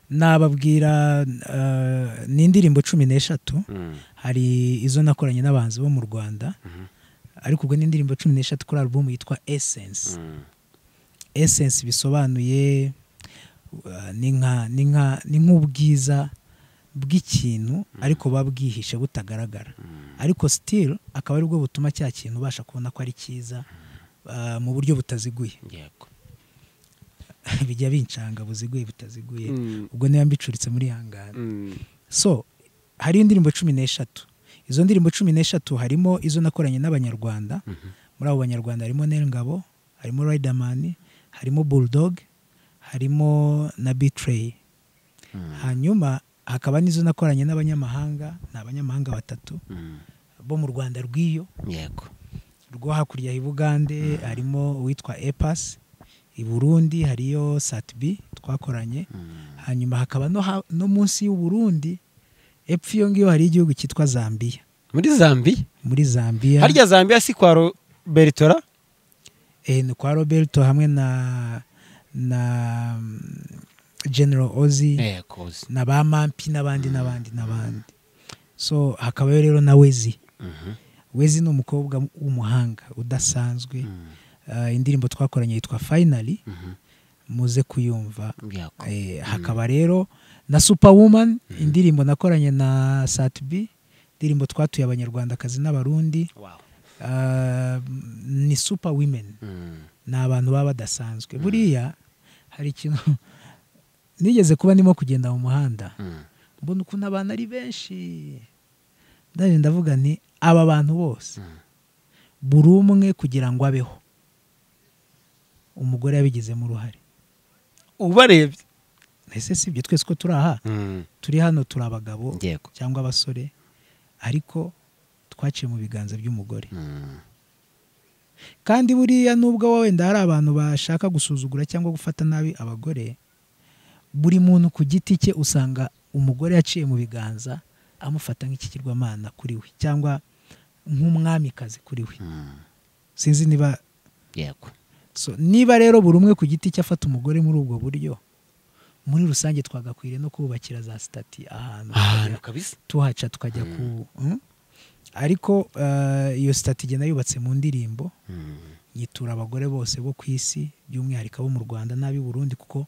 nababwira eh, ni indirimbo cumi n'eshatu Mm, hari izo nakoranye n'abahanzi bo mu rwanda mhm, ariko ubwo ni indirimbo cumi n'eshatu kuri alubumu yitwa essence mm, essence bisobanuye uh, ni nka ni nka ni nk'ubwiza bw'ikintu ariko buba bwihishe butagaragara ariko still akaba aribwo butuma cya kintu ubasha kubona ko ari cyiza uh, mu buryo butaziguye yego bijya bincanga buziguye butaziguye Mm, ubwo niba mbicuritse muri hangana mm, so hari indirimbo cumi n'eshatu izo ndirimbo cumi n'eshatu harimo izo nakoranye n'abanyarwanda mhm, muri abo banyarwanda harimo Nel Ngabo harimo Riderman harimo Bulldog harimo na Betray mm, hanyuma hakaba n'izo nakoranye n'abanyamahanga ni abanyamahanga batatu mm, bo mu Rwanda rw'iyo yego rwo hakurya i Bugande harimo uwitwa Epas i Burundi hariyo Satbi twakoranye mm, hanyuma hakaba no, ha, no munsi y'u Burundi epfo iyo ngiyo hari igihugu cyitwa Zambia muri Zambia muri Zambia harya Zambia si kwa Robertora eh, ni kwa Roberto hamwe na na mm, General Ozzy yego na ba Mampi n'abandi n'abandi n'abandi so hakabayo rero na Wezi mhm, Wezi ni umukobwa w'umuhanga udasanzwe mm, uh, indirimbo twakoranye yitwa Finally mhm, muze kuyumva yego Eh, hakaba rero na Superwoman indirimbo nakoranye na Satbi indirimbo twatuye abanyarwandakazi n'abarundi wow Ah, ni Super Women mm, ni abantu baba badasanzwe buriya hari ikintu nigeze kuba ndimo kugenda mu muhanda Mm. mbona ukuntu abantu ari benshi ndaje ndavuga nti aba bantu bose buri umwe kugira ngo abeho umugore yabigizemo uruhare ubarebye ese si ibyo twese ko turi aha Mm. turi hano turi abagabo yego cyangwa abasore ariko twaciye mu biganza by'umugore Mm. kandi buriya nubwo wenda hari abantu bashaka gusuzugura cyangwa gufata nabi abagore buri muntu ku giti cye usanga umugore yaciye mu biganza amufata nk'ikigirwamana kuri we cyangwa nk'umwamikazi kuri we Mm. sinzi niba yego so, niba rero buri umwe ku giti cye afata umugore muri ubwo buryo muri rusange twagakwiriye no kubakira za sitati ahantu ahantu kabisa tuhaca tukajya ku Mm? ariko eh, iyo sitati igenda yubatse mu ndirimbo Mm. yitura abagore bose bo ku isi by'umwihariko abo mu rwanda n'ab'i burundi kuko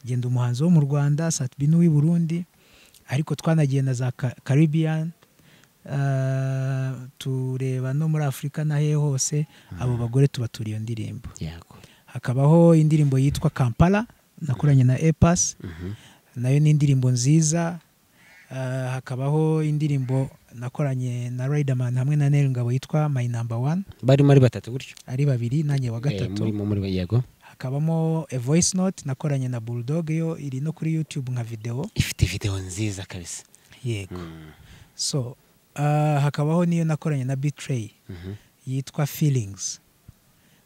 genda umuhanzi wo mu rwanda satibi n'uw'i burundi ariko twanagiye na za Ka- caribbean eh, tureba no muri afurika n'ahehe hose abo bagore tubatura iyo ndirimbo yego hakabaho indirimbo yitwa kampala nakoranye na epas Mhm. nayo ni indirimbo nziza Ah, hakabaho indirimbo nakoranye na riderman hamwe na neri ngabo yitwa my number one barimo ari batatu gutyo ari babiri nanjye wa Eh, gatatu murimo muri yego hakabamo a voice note nakoranye na bulldog yo iri no kuri youtube nka video ifite videwo nziza kabisa yego Mm. so ah, hakabaho n'iyo nakoranye na betray Mhm. yitwa feelings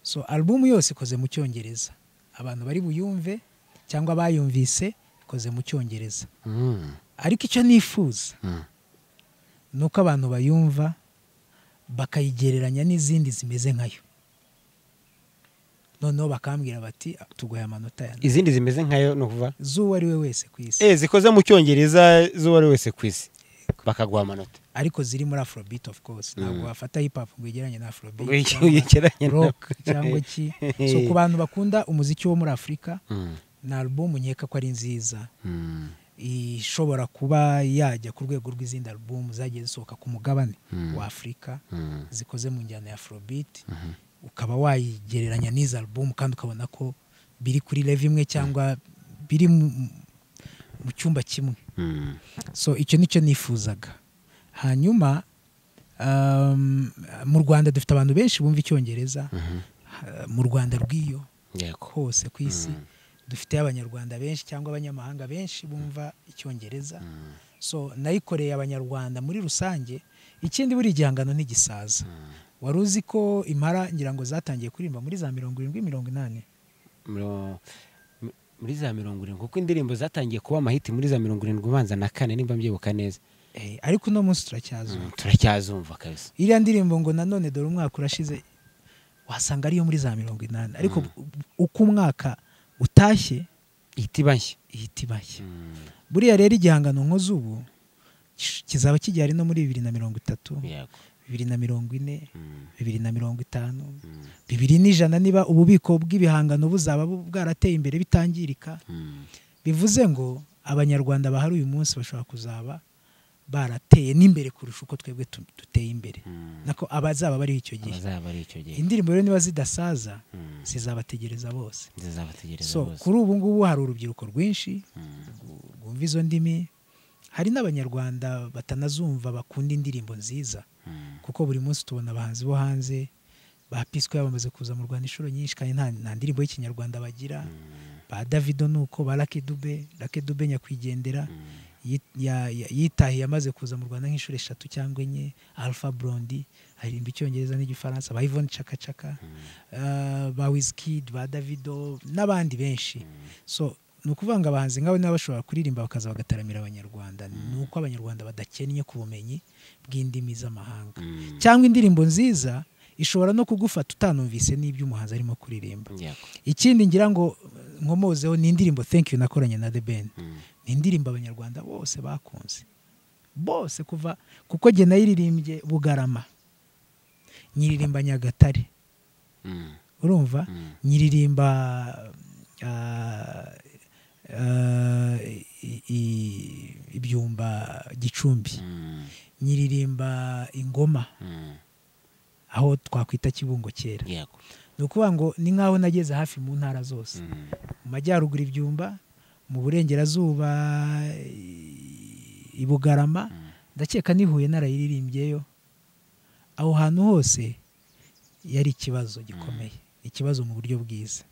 so album yose ikoze mu cyongereza abantu bari buyumve cyangwa bayumvise ikoze mu cyongereza Mm. ariko icyo nifuza Mm. ni uko abantu bayumva bakayigereranya n'izindi zimeze nkayo noneho bakambwira bati "Ah, tuguhaye amanota ya izindi zimeze nkayo ni ukuvuga z'uwo ari we wese ku isi Eh, zikoze mu cyongereza z'uwo ari wese ku isi bakaguha amanota ariko ziri muri afrobeat of course ntabwo wafata hip hop ngo uyigereranye na afrobeat Ngo iki- cyangwa uyigereranye na- rock cyangwa iki so ku bantu bakunda umuziki wo muri afurika Mm. ni album nkeka ko ari nziza Mm. ishobora kuba yajya ku rwego rw'izindi album zagiye zisohoka ku mugabane Mm. wa afurika Mm. zikoze mu njyana ya afrobeat ukaba wayigereranya n'izi album kandi ukabona ko biri kuri leve imwe cyangwa biri mu- mu cyumba kimwe Mm. so icyo nicyo nifuzaga hanyuma um, mu rwanda dufite abantu benshi bumva icyongereza Ha- mu rwanda rw'iyo yego hose ku isi dufite abanyarwanda benshi cyangwa abanyamahanga benshi bumva icyongereza so nayikoreye abanyarwanda muri rusange ikindi buri igihangano ntigisaza wari uzi ko impara ngira ngo zatangiye kuririmba muri za mirongo irindwi mirongo inani Miro- mi- muri za mirongo irindwi kuko indirimbo zatangiye kuba amahiti muri za mirongo irindwi ubanza na kane nimba mbyibuka neza Eh, ariko uno munsi turacyazura Mm, turacyazumva kabisa iriya ndirimbo ngo nanone dore umwaka urashize wasanga ariyo muri za mirongo inani ariko uko umwaka utashye ihita iba nshya ihita ibashye Mm. buriya rero igihangano nk'uzubu kizaba kigihari no muri bibiri na mirongo itatu yego bibiri na mirongo ine Mm. bibiri na mirongo itanu Mm. bibiri n'ijana niba ububiko bw'ibihangano buzaba bu- bwarateye imbere bitangirika Mm. bivuze ngo abanyarwanda bahari uyu munsi bashobora kuzaba barateye n'imbere kurusha uko twebwe tu- duteye imbere Mm. nako abazaba bariho icyo gihe abazaba ari icyo gihe indirimbo rero niba zidasaza Mm. zizabategereza bose zizabategereza so bose kuri ubu ngubu hari urubyiruko rwinshi Mm. rw- rwumva izo ndimi hari n'abanyarwanda batanazumva bakunda indirimbo nziza Mm. kuko buri munsi tubona abahanzi bo hanze ba pisco bamaze kuza mu rwanda inshuro nyinshi kandi nta, nta ndirimbo y'ikinyarwanda bagira ba davido nuko ba lake dube lake dube nyakwigendera yi- ya- ya- yitahiye amaze kuza mu rwanda nk'inshuro eshatu cyangwa enye alpha brondi aririmba icyongereza n'igifaransa ba ivone cakacaka eh, ba wizkid ba davido n'abandi benshi so ni ukuvuga ngo abahanzi nk'abo niba bashobora kuririmba bakaza bagataramira abanyarwanda ni uko abanyarwanda badakennye ku bumenyi bw'indimi z'amahanga Mm. cyangwa indirimbo nziza ishobora no kugufata utanumvise n'ibyo umuhanzi arimo kuririmba yego ikindi ngira ngo eh, nkomozeho ni indirimbo thank you nakoranye na the ben Mm. ni indirimbo abanyarwanda bose bakunze bose kuva kuko jye nayiririmbye bugarama nyiririmba nyagatare Mm. urumva Mm. nyiririmba ah, ah, i- i- ibyumba gicumbi Mm. nyiririmba ingoma Mm. aho twakwita kibungo kera yego ni ukuvuga ngo ni nk'aho nageze hafi mu ntara zose Mm. mu majyaruguru ibyumba mu burengerazuba i bugarama ndakeka n'i Huye narayiririmbyeyo aho hantu hose yari ikibazo gikomeye ikibazo mu buryo bwiza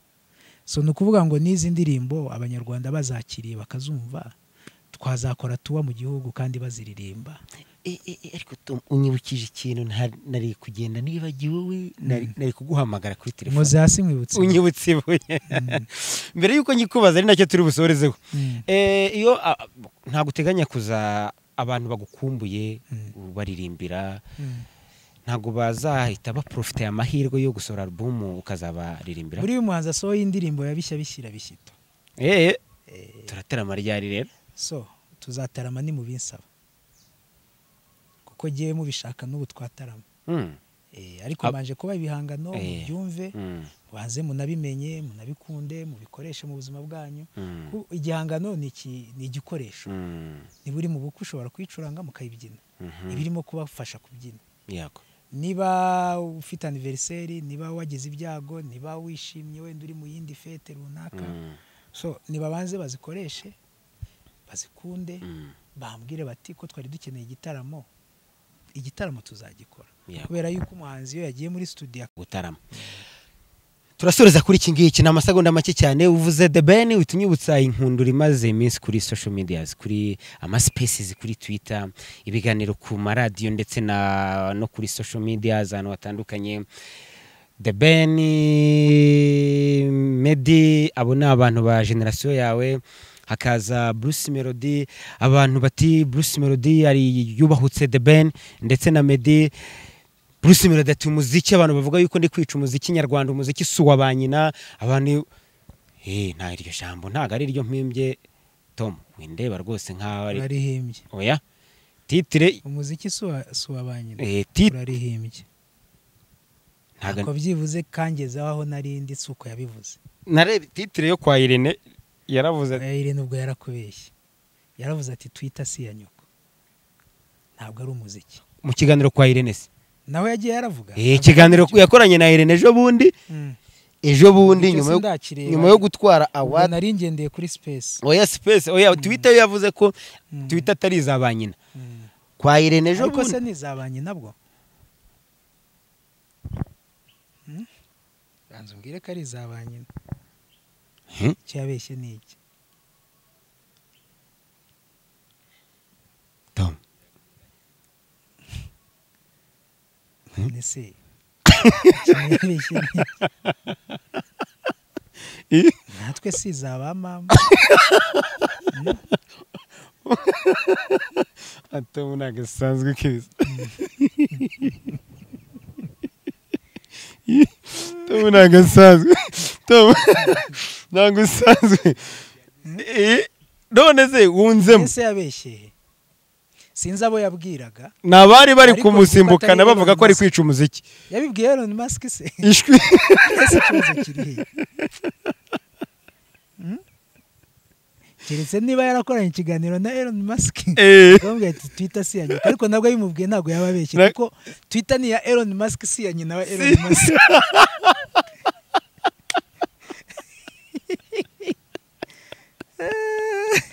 so ni ukuvuga ngo n'izi ndirimbo abanyarwanda bazakiriye bakazumva twazakora tuba mu gihugu kandi baziririmba E- e- e, ariko Tom, unyibukije ikintu nta- nari kugenda nibagiwe we nari nari kuguhamagara kuri telefone nkoze hasi mwibutse unyibutse ibuye mbere y'uko nyikubaza ari nacyo turi busorezeho Mm. Eh, iyo a- ntabwo uteganya kuza abantu bagukumbuye baririmbira Mm. ntabwo bazahita baprofite amahirwe yo gusohora alubumu ukazabaririmbira buri muhanzi asohoye indirimbo ya bishya bishyira bishyito Eh, turaterama ryari rero so tuzatarama ni mu binsaba kuko ngewe mubishaka n'ubu twatarama Mm, Eh, ariko Ab- mbanje kuba ibihangano Eh. mubyumve mm, banze munabimenye munabikunde mubikoreshe mu buzima bwanyu mm, Ku- igihangano ni iki- ni igikoresho mm, niba uri mu bukwe ushobora kuyicuranga mukayibyina mhm, ibirimo kubafasha kubyina yego niba ufite aniveriseri niba wagize ibyago niba wishimye wenda uri mu yindi fete runaka Mm, so nibabanze bazikoreshe bazikunde mm, bambwire bati ko twari dukeneye igitaramo igitaramo tuzagikora yego kubera yuko umuhanzi iyo yagiye muri studio gutarama turasoreza kuri iki ngiki ni amasegonda make cyane uvuze the ben uhita unyibutsa inkundura imaze iminsi kuri social medias kuri amaspaces kuri twitter ibiganiro ku maradiyo ndetse na no kuri social medias ahantu hatandukanye the ben medi abo ni abantu ba generasiyo yawe hakaza bruce melody abantu bati bruce melody ari yubahutse the ben ndetse na medi Bruce Melody ati umuziki abantu bavuga yuko ndi kwica umuziki nyarwanda umuziki si uwa ba nyina abantu eh nta iryo jambo ntago ari iryo mpimbye Tom windeba rwose nkaho ari urarihimbye oya titire umuziki si uwa- si uwa ba nyina eh titire urarihimbye ntago ko byibuze kangezeho aho nari ndi si uko yabivuze narebe titire yo kwa Irene yaravuze ati, Irene nubwo yarakubeshye yaravuze ati twita si iya nyoko ntabwo ari umuziki mu kiganiro kwa Irene se nawe yagiye yaravuga eh ikiganiro yakoranye na Irene ejo bundi Mm. ejo bundi Icyo nyuma yo sindakireba. nyuma yo gutwara Ubwo award nari ngendeye kuri space oya space oya Twitter yo yavuze ko Twitter atari iza ba nyina Mm. kwa Irene ejo ariko se bundi ni izabanye nabwo Hmm? banza umbwire ko ari izabanye Hmm? icyo yabeshye ni iki Tom ni se icyo yabeshye ni iki Ih. natwe si izaba mama Tom ntabwo asanzwe keza Tom ntabwo asanzwe Tom ntabwo asanzwe Eh, none se wunzemo ese yabeshye sinzi abo yabwiraga ni abari bari Ariko kumusimbukana gufata bavuga ko ari Elon Musk. kwica umuziki yabibwiye Elon Musk se ishwi ese ikibazo kiri hehe Hmm? keretse niba yarakoranye ikiganiro na Elon Musk Eh, bamubwira ati twita si iya nyina ariko nabwo abimubwiye ntabwo yaba abeshye Na- kuko twita ni iya Elon Musk si iya nyina wa Elon Musk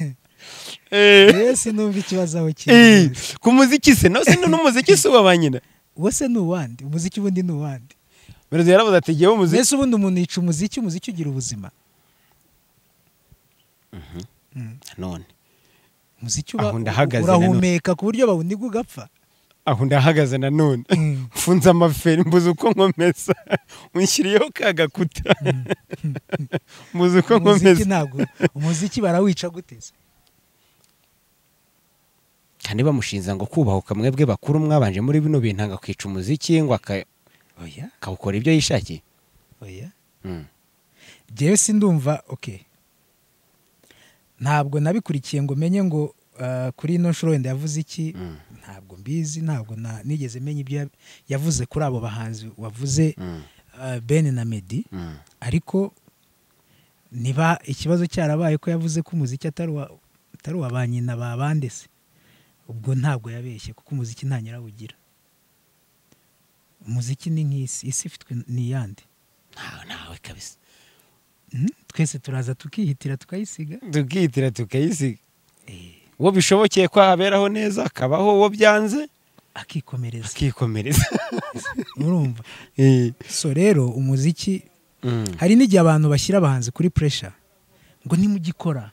eh, rero sinumva ikibazo aho kiri eh, ku muziki se no se n'umuziki si uwa ba nyina uwo se ni uwandi umuziki ubundi ni uwandi Melody yaravuze ati jyewe umuziki mbese ubundi umuntu yica umuziki umuziki ugira ubuzima Mm. none umuziki uba Aho ndahagaze nanone. urahumeka ku buryo bawuniga ugapfa aho ndahagaze nanone Mm. mfunze amaferi mbuze uko nkomeza unshyiriyeho ka gakuta mbuze uko umuziki nkomeza ntabwo umuziki barawica gute se kandi bamushinza ngo kubahuka mwebwe bakuru mwabanje muri bino bintu anga kwica umuziki ngo aka- oya akawukora ibyo yishakiye oya Mm. njyewe si ndumva okay ntabwo nabikurikiye ngo menye ngo ah, kuri ino nshuro wenda yavuze iki Mm. ntabwo mbizi ntabwo na- nigeze menya ibyo ya- yavuze kuri abo bahanzi wavuze Mm. ah, ben na medi Mm. ariko niba ikibazo cyarabaye ko yavuze ko umuziki atari uwa atari uwa ba nyina ba bande se ubwo ntabwo yabeshye kuko umuziki nta nyirawugira umuziki ni nk'isi isi ifitwe n'iyande ntawe ntawe kabisa Mhm. twese turaza tukihitira tukayisiga tukihitira tukayisiga uwo bishobokeye ko haberaho neza akabaho uwo byanze akikomereza akikomereza murumva Eh, so rero umuziki mm. hari n'igihe abantu bashyira abahanzi kuri puresha ngo nimugikora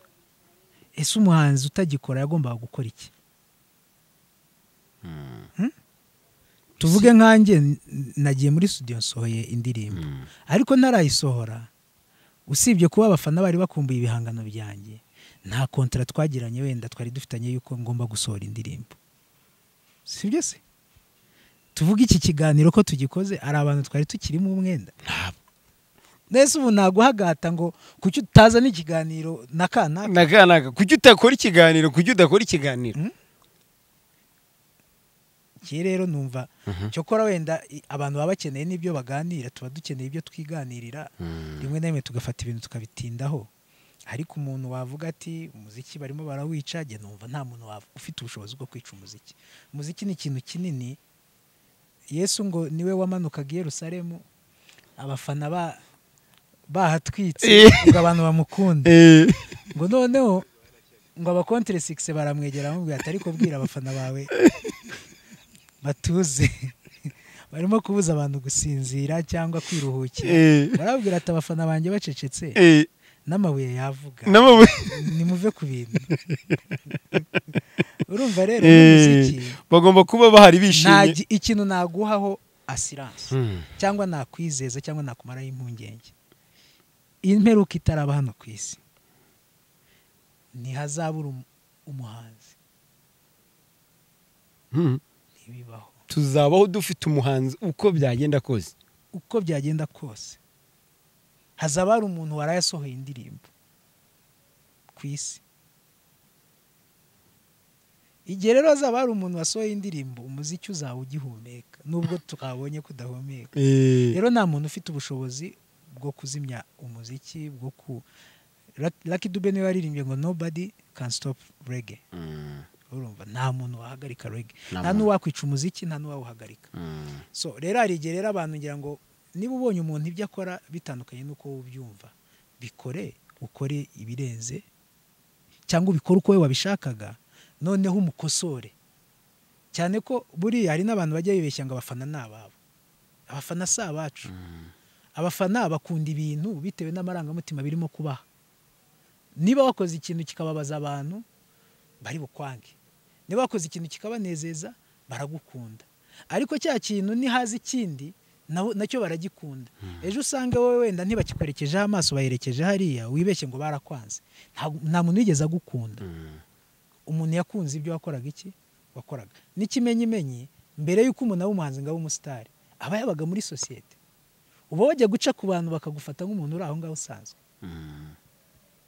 ese umuhanzi utagikora yagombaga gukora iki Hmm? tuvuge nkanjye n- nagiye muri studio nsohoye indirimbo Mm. ariko ntarayisohora usibye kuba abafana bari bakumbuye ibihangano byanjye nta kontara twagiranye wenda twari dufitanye yuko ngomba gusohora indirimbo sibyo se tuvuge iki kiganiro ko tugikoze hari abantu twari tukirimo umwenda Ntabwo. mbese ubu naguhagata ngo kuki utazana ikiganiro na kanaka Nakanaka, kuki utakora ikiganiro kuki udakora ikiganiro iki rero numva cyokora wenda i- abantu baba bakeneye n'ibyo baganira tuba dukeneye ibyo twiganirira rimwe na rimwe tugafata ibintu tukabitindaho ariko umuntu wavuga ati umuziki barimo barawica njye numva nta muntu wav- ufite ubushobozi bwo kwica umuziki umuziki ni ikintu kinini yesu ngo niwe wamanukaga i yerusalemu abafana ba- bahatwitse ngo abantu bamukunda Eh, ngo noneho ngo abakontere sikisi baramwegera bamubwira ati ariko bwira abafana bawe batuze barimo kubuza abantu gusinzira cyangwa kwiruhukira eh, barabwira ati abafana banjye bacecetse eh, n'amabuye yavuga n'amabuye nimuve ku bintu urumva rero Eh, n'umuziki bagomba kuba bahari nta bishimye gi- ikintu naguhaho asiranse Mm. cyangwa nakwizeza cyangwa nakumaraho impungenge imperuka itaraba hano ku isi ntihazabura um- umuhanzi Mm. ntibibaho tuzabaho dufite umuhanzi uko byagenda kose uko byagenda kose hazaba hari umuntu warayasohoye indirimbo ku isi igihe rero hazaba hari umuntu wasohoye indirimbo umuziki uzaba ugihumeka nubwo tukabonye kudahumeka rero nta muntu ufite ubushobozi bwo kuzimya umuziki bwo ku Lucky- Lucky Dube niwe waririmbye ngo nobody can stop reggae Mm. urumva nta muntu wahagarika reggae Nta nta n'uwakwica umuziki nta n'uwawuhagarika Mm. so rero hari igihe rero abantu ngira ngo niba ubonye umuntu ibyo akora bitandukanye n'uko wowe ubyumva bikore ukore ibirenze cyangwa ubikore uko wowe wabishakaga noneho umukosore cyane ko buriya hari n'abantu bajya bibeshya ngo abafana ni ababo abafana si abacu abafana bakunda ibintu bitewe n'amarangamutima birimo kubaha niba wakoze ikintu kikababaza abantu bari bukwange niba wakoze ikintu kikabanezeza baragukunda ariko cya kintu nihaza ikindi na- nacyo baragikunda ejo usange wowe wenda ntibakikwerekejeho amaso bayerekeje hariya wibeshye ngo barakwanze Nta- nta muntu wigeze agukunda umuntu yakunze ibyo wakoraga iki wakoraga n'ikimenyimenyi mbere y'uko umuntu aba umuhanzi ngo abe umusitari aba yabaga muri sosiyete uba wajya guca ku bantu bakagufata nk'umuntu uri aho ngaho usanzwe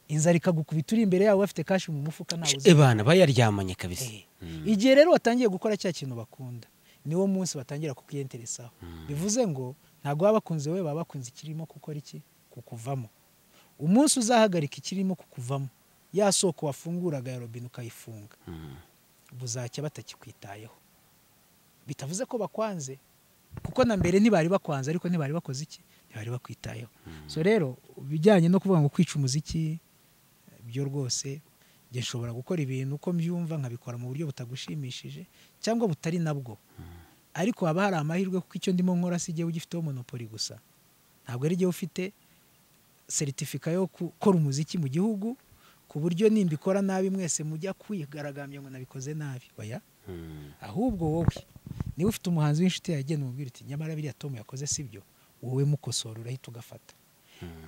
inzara ikagukubita uri imbere yawe bafite kashi mu mufuka ntawe uzi ebana bayaryamanye kabisa Eh. igihe rero watangiye gukora cya kintu bakunda niwo munsi batangira kukiyenteresaho bivuze ngo ntabwo baba bakunze wowe baba bakunze ikirimo gukora iki kukuvamo umunsi uzahagarika ikirimo kukuvamo ya soko wafunguraga ya robine ukayifunga buzacya batakikwitayeho bitavuze ko bakwanze kuko na mbere ntibari bakwanze ariko ntibari bakoze iki ntibari bakwitayeho so rero ibijyanye no kuvuga ngo kwica umuziki byo rwose njye nshobora gukora ibintu uko mbyumva nkabikora mu buryo butagushimishije cyangwa butari nabwo ariko haba hari amahirwe kuko icyo ndimo nkora si igihe ugifiteho monopoli gusa ntabwo ari igihe ufite seritifika yo gukora umuziki mu gihugu ku buryo nimbikora nabi mwese mujya kwigaragambya ngo nabikoze nabi oya ahubwo wowe niba ufite umuhanzi w'inshuti yagenda umubwira uti nyamara biriya tom yakoze si byo wowe mukosora urahita ugafata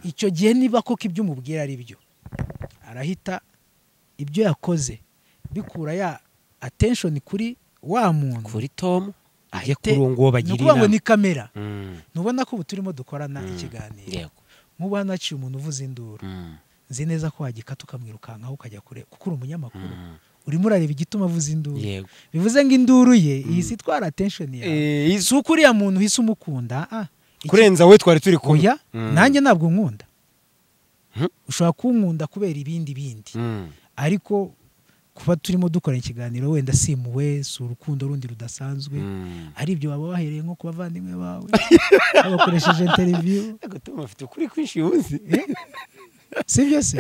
icyo gihe niba koko ibyo umubwira ari byo arahita ibyo yakoze bikura ya attention kuri wa muntu kuri tomu ajya ahite- kuri uwo nguwo ni bagira ukuvuga ngo ni inama kamera Mm. ntubona ko ubu turimo dukorana ikiganiro Yego. nk'ubu hano haciye umuntu uvuza induru Mm. nzi neza ko wagikata ukamwirukankaho ukajya kure kuko uri umunyamakuru Mm. urimo urareba igituma avuza induru yego bivuze ngo induru ye ihise itwara attention yawe Eh, izu- si uko uriya muntu uhise umukunda ah, iki- kurenza we twari turi kumwe oya Mm. nanjye ntabwo nkunda Mhm. ushobora kunkunda kubera ibindi bindi Mm. ariko kuba turimo dukora ikiganiro wenda simuwe si urukundo rundi rudasanzwe Mm. ari ibyo baba bahereye nko ku bavandimwe bawe babakoresheje interiviyu Ariko Tom afite ukuri kwinshi uzi si byo se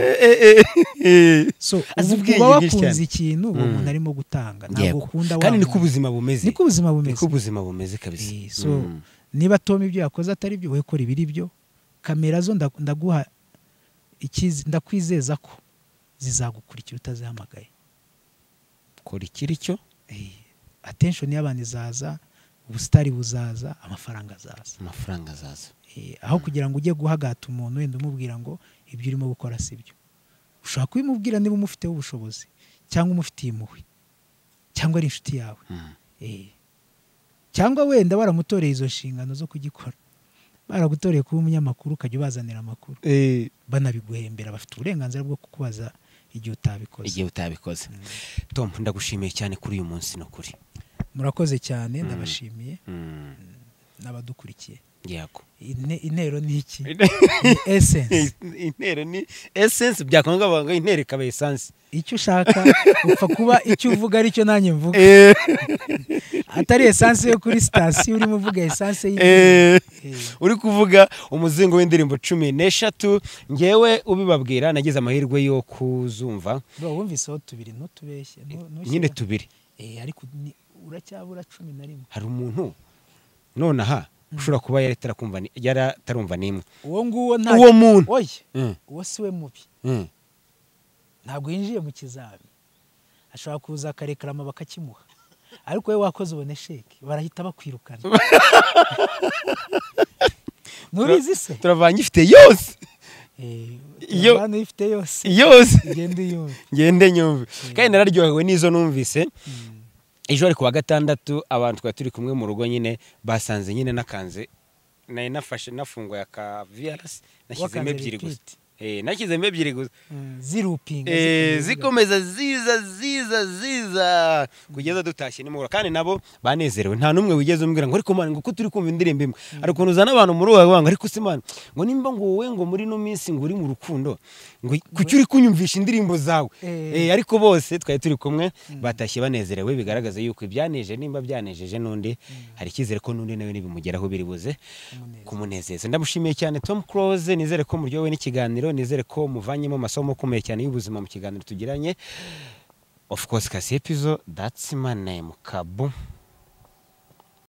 so Azi ubu ubwenge uba bwinshi cyane. wakunze ikintu uwo Mm. muntu arimo gutanga Yego. ntabwo ukunda wa kandi niko muntu. ubuzima bumeze niko ubuzima bumeze niko ubuzima bumeze kabisa Eh, so Mm. niba tom ibyo yakoze atari byo we kora ibiri byo kamera zo nda- ndaguha ikizi- ndakwizeza ko zizagukurikira utazihamagaye kora ikiri cyo Eh, attention y'abantu izaza ubusitari buzaza amafaranga azaza amafaranga azaza Eh, aho kugira ngo ujye guhagata umuntu wenda umubwira ngo ibyo urimo gukora si byo ushobora kubimubwira niba umufiteho ubushobozi cyangwa umufitiye impuhwe cyangwa ari inshuti yawe Mm. Eh. cyangwa wenda baramutoreye izo nshingano zo kugikora baragutoreye kuba umunyamakuru ukajya ubazanira amakuru banabiguhembera bafite uburenganzira bwo kukubaza igihe utabikoze igihe utabikoze tom ndagushimiye cyane kuri uyu munsi ni ukuri murakoze cyane Mm. ndabashimiye Mm. n'abadukurikiye yego Ine- intero ni iki Ni essence intero ni essence byakongabanga intero ikaba essence icyo ushaka upfa kuba icyo uvuga aricyo nanjye mvuga atari esanse yo kuri sitasiyo urimo uvuga esanse y'ibintu Eh. Eh. uri kuvuga umuzingo w'indirimbo cumi n'eshatu ngewe ubibabwira nagize amahirwe yo kuzumva Bro, wumviseho tubiri ntutubeshye ntu- ntushyire- nyine tubiri Eh, ariko ni- uracyabura cumi na rimwe hari umuntu nonaha ushobora kuba yari atarakumva ni- yari atarumva n'imwe uwo nguwo nta uwo muntu oye Mm, uwo si we mubi mm. ntabwo yinjiye mu kizami ashobora kuza akarekarama bakakimuha ariko we wakoze ubone sheke barahita bakwirukana ntubizi se turavanye ifite yose Eh, Iyo- turabana uyifite yose yose igenda iyumva ngende nyumve kandi nararyohewe n'izo numvise ejo ari ku wa gatandatu abantu twari turi kumwe mu rugo nyine basanze nyine nakanze nari nafashe nafunguye aka viyarasi nashyizemo Wakanze ebyiri gusa repeat. Eh, nashyizemo ebyiri gusa Mm, zirupinga Eh, zikomeza. zikomeza ziza ziza ziza kugeza dutashye nimugoroba kandi nabo banezerewe nta n'umwe wigeze umbwira ngo ariko mwana ngo ko turi kumva indirimbo imwe hari ukuntu uzana abantu muri uwo banga ariko se mwana ngo nimba ngo wowe ngo muri ino minsi ngo uri mu rukundo ngo kuki uri kunyumvisha indirimbo zawe Eh. Eh, ariko bose twari turi kumwe batashye banezerewe bigaragaza yuko ibyaneje nimba byanejeje n'undi hari icyizere ko n'undi nawe nibimugeraho biri buze Umunezero. kumunezeza ndamushimiye cyane tom close nizere ko muryowe n'ikiganiro nizere ko muvanyemo amasomo akomeye cyane y'ubuzima mu kiganiro tugiranye of course kasi epizo that's my name kabu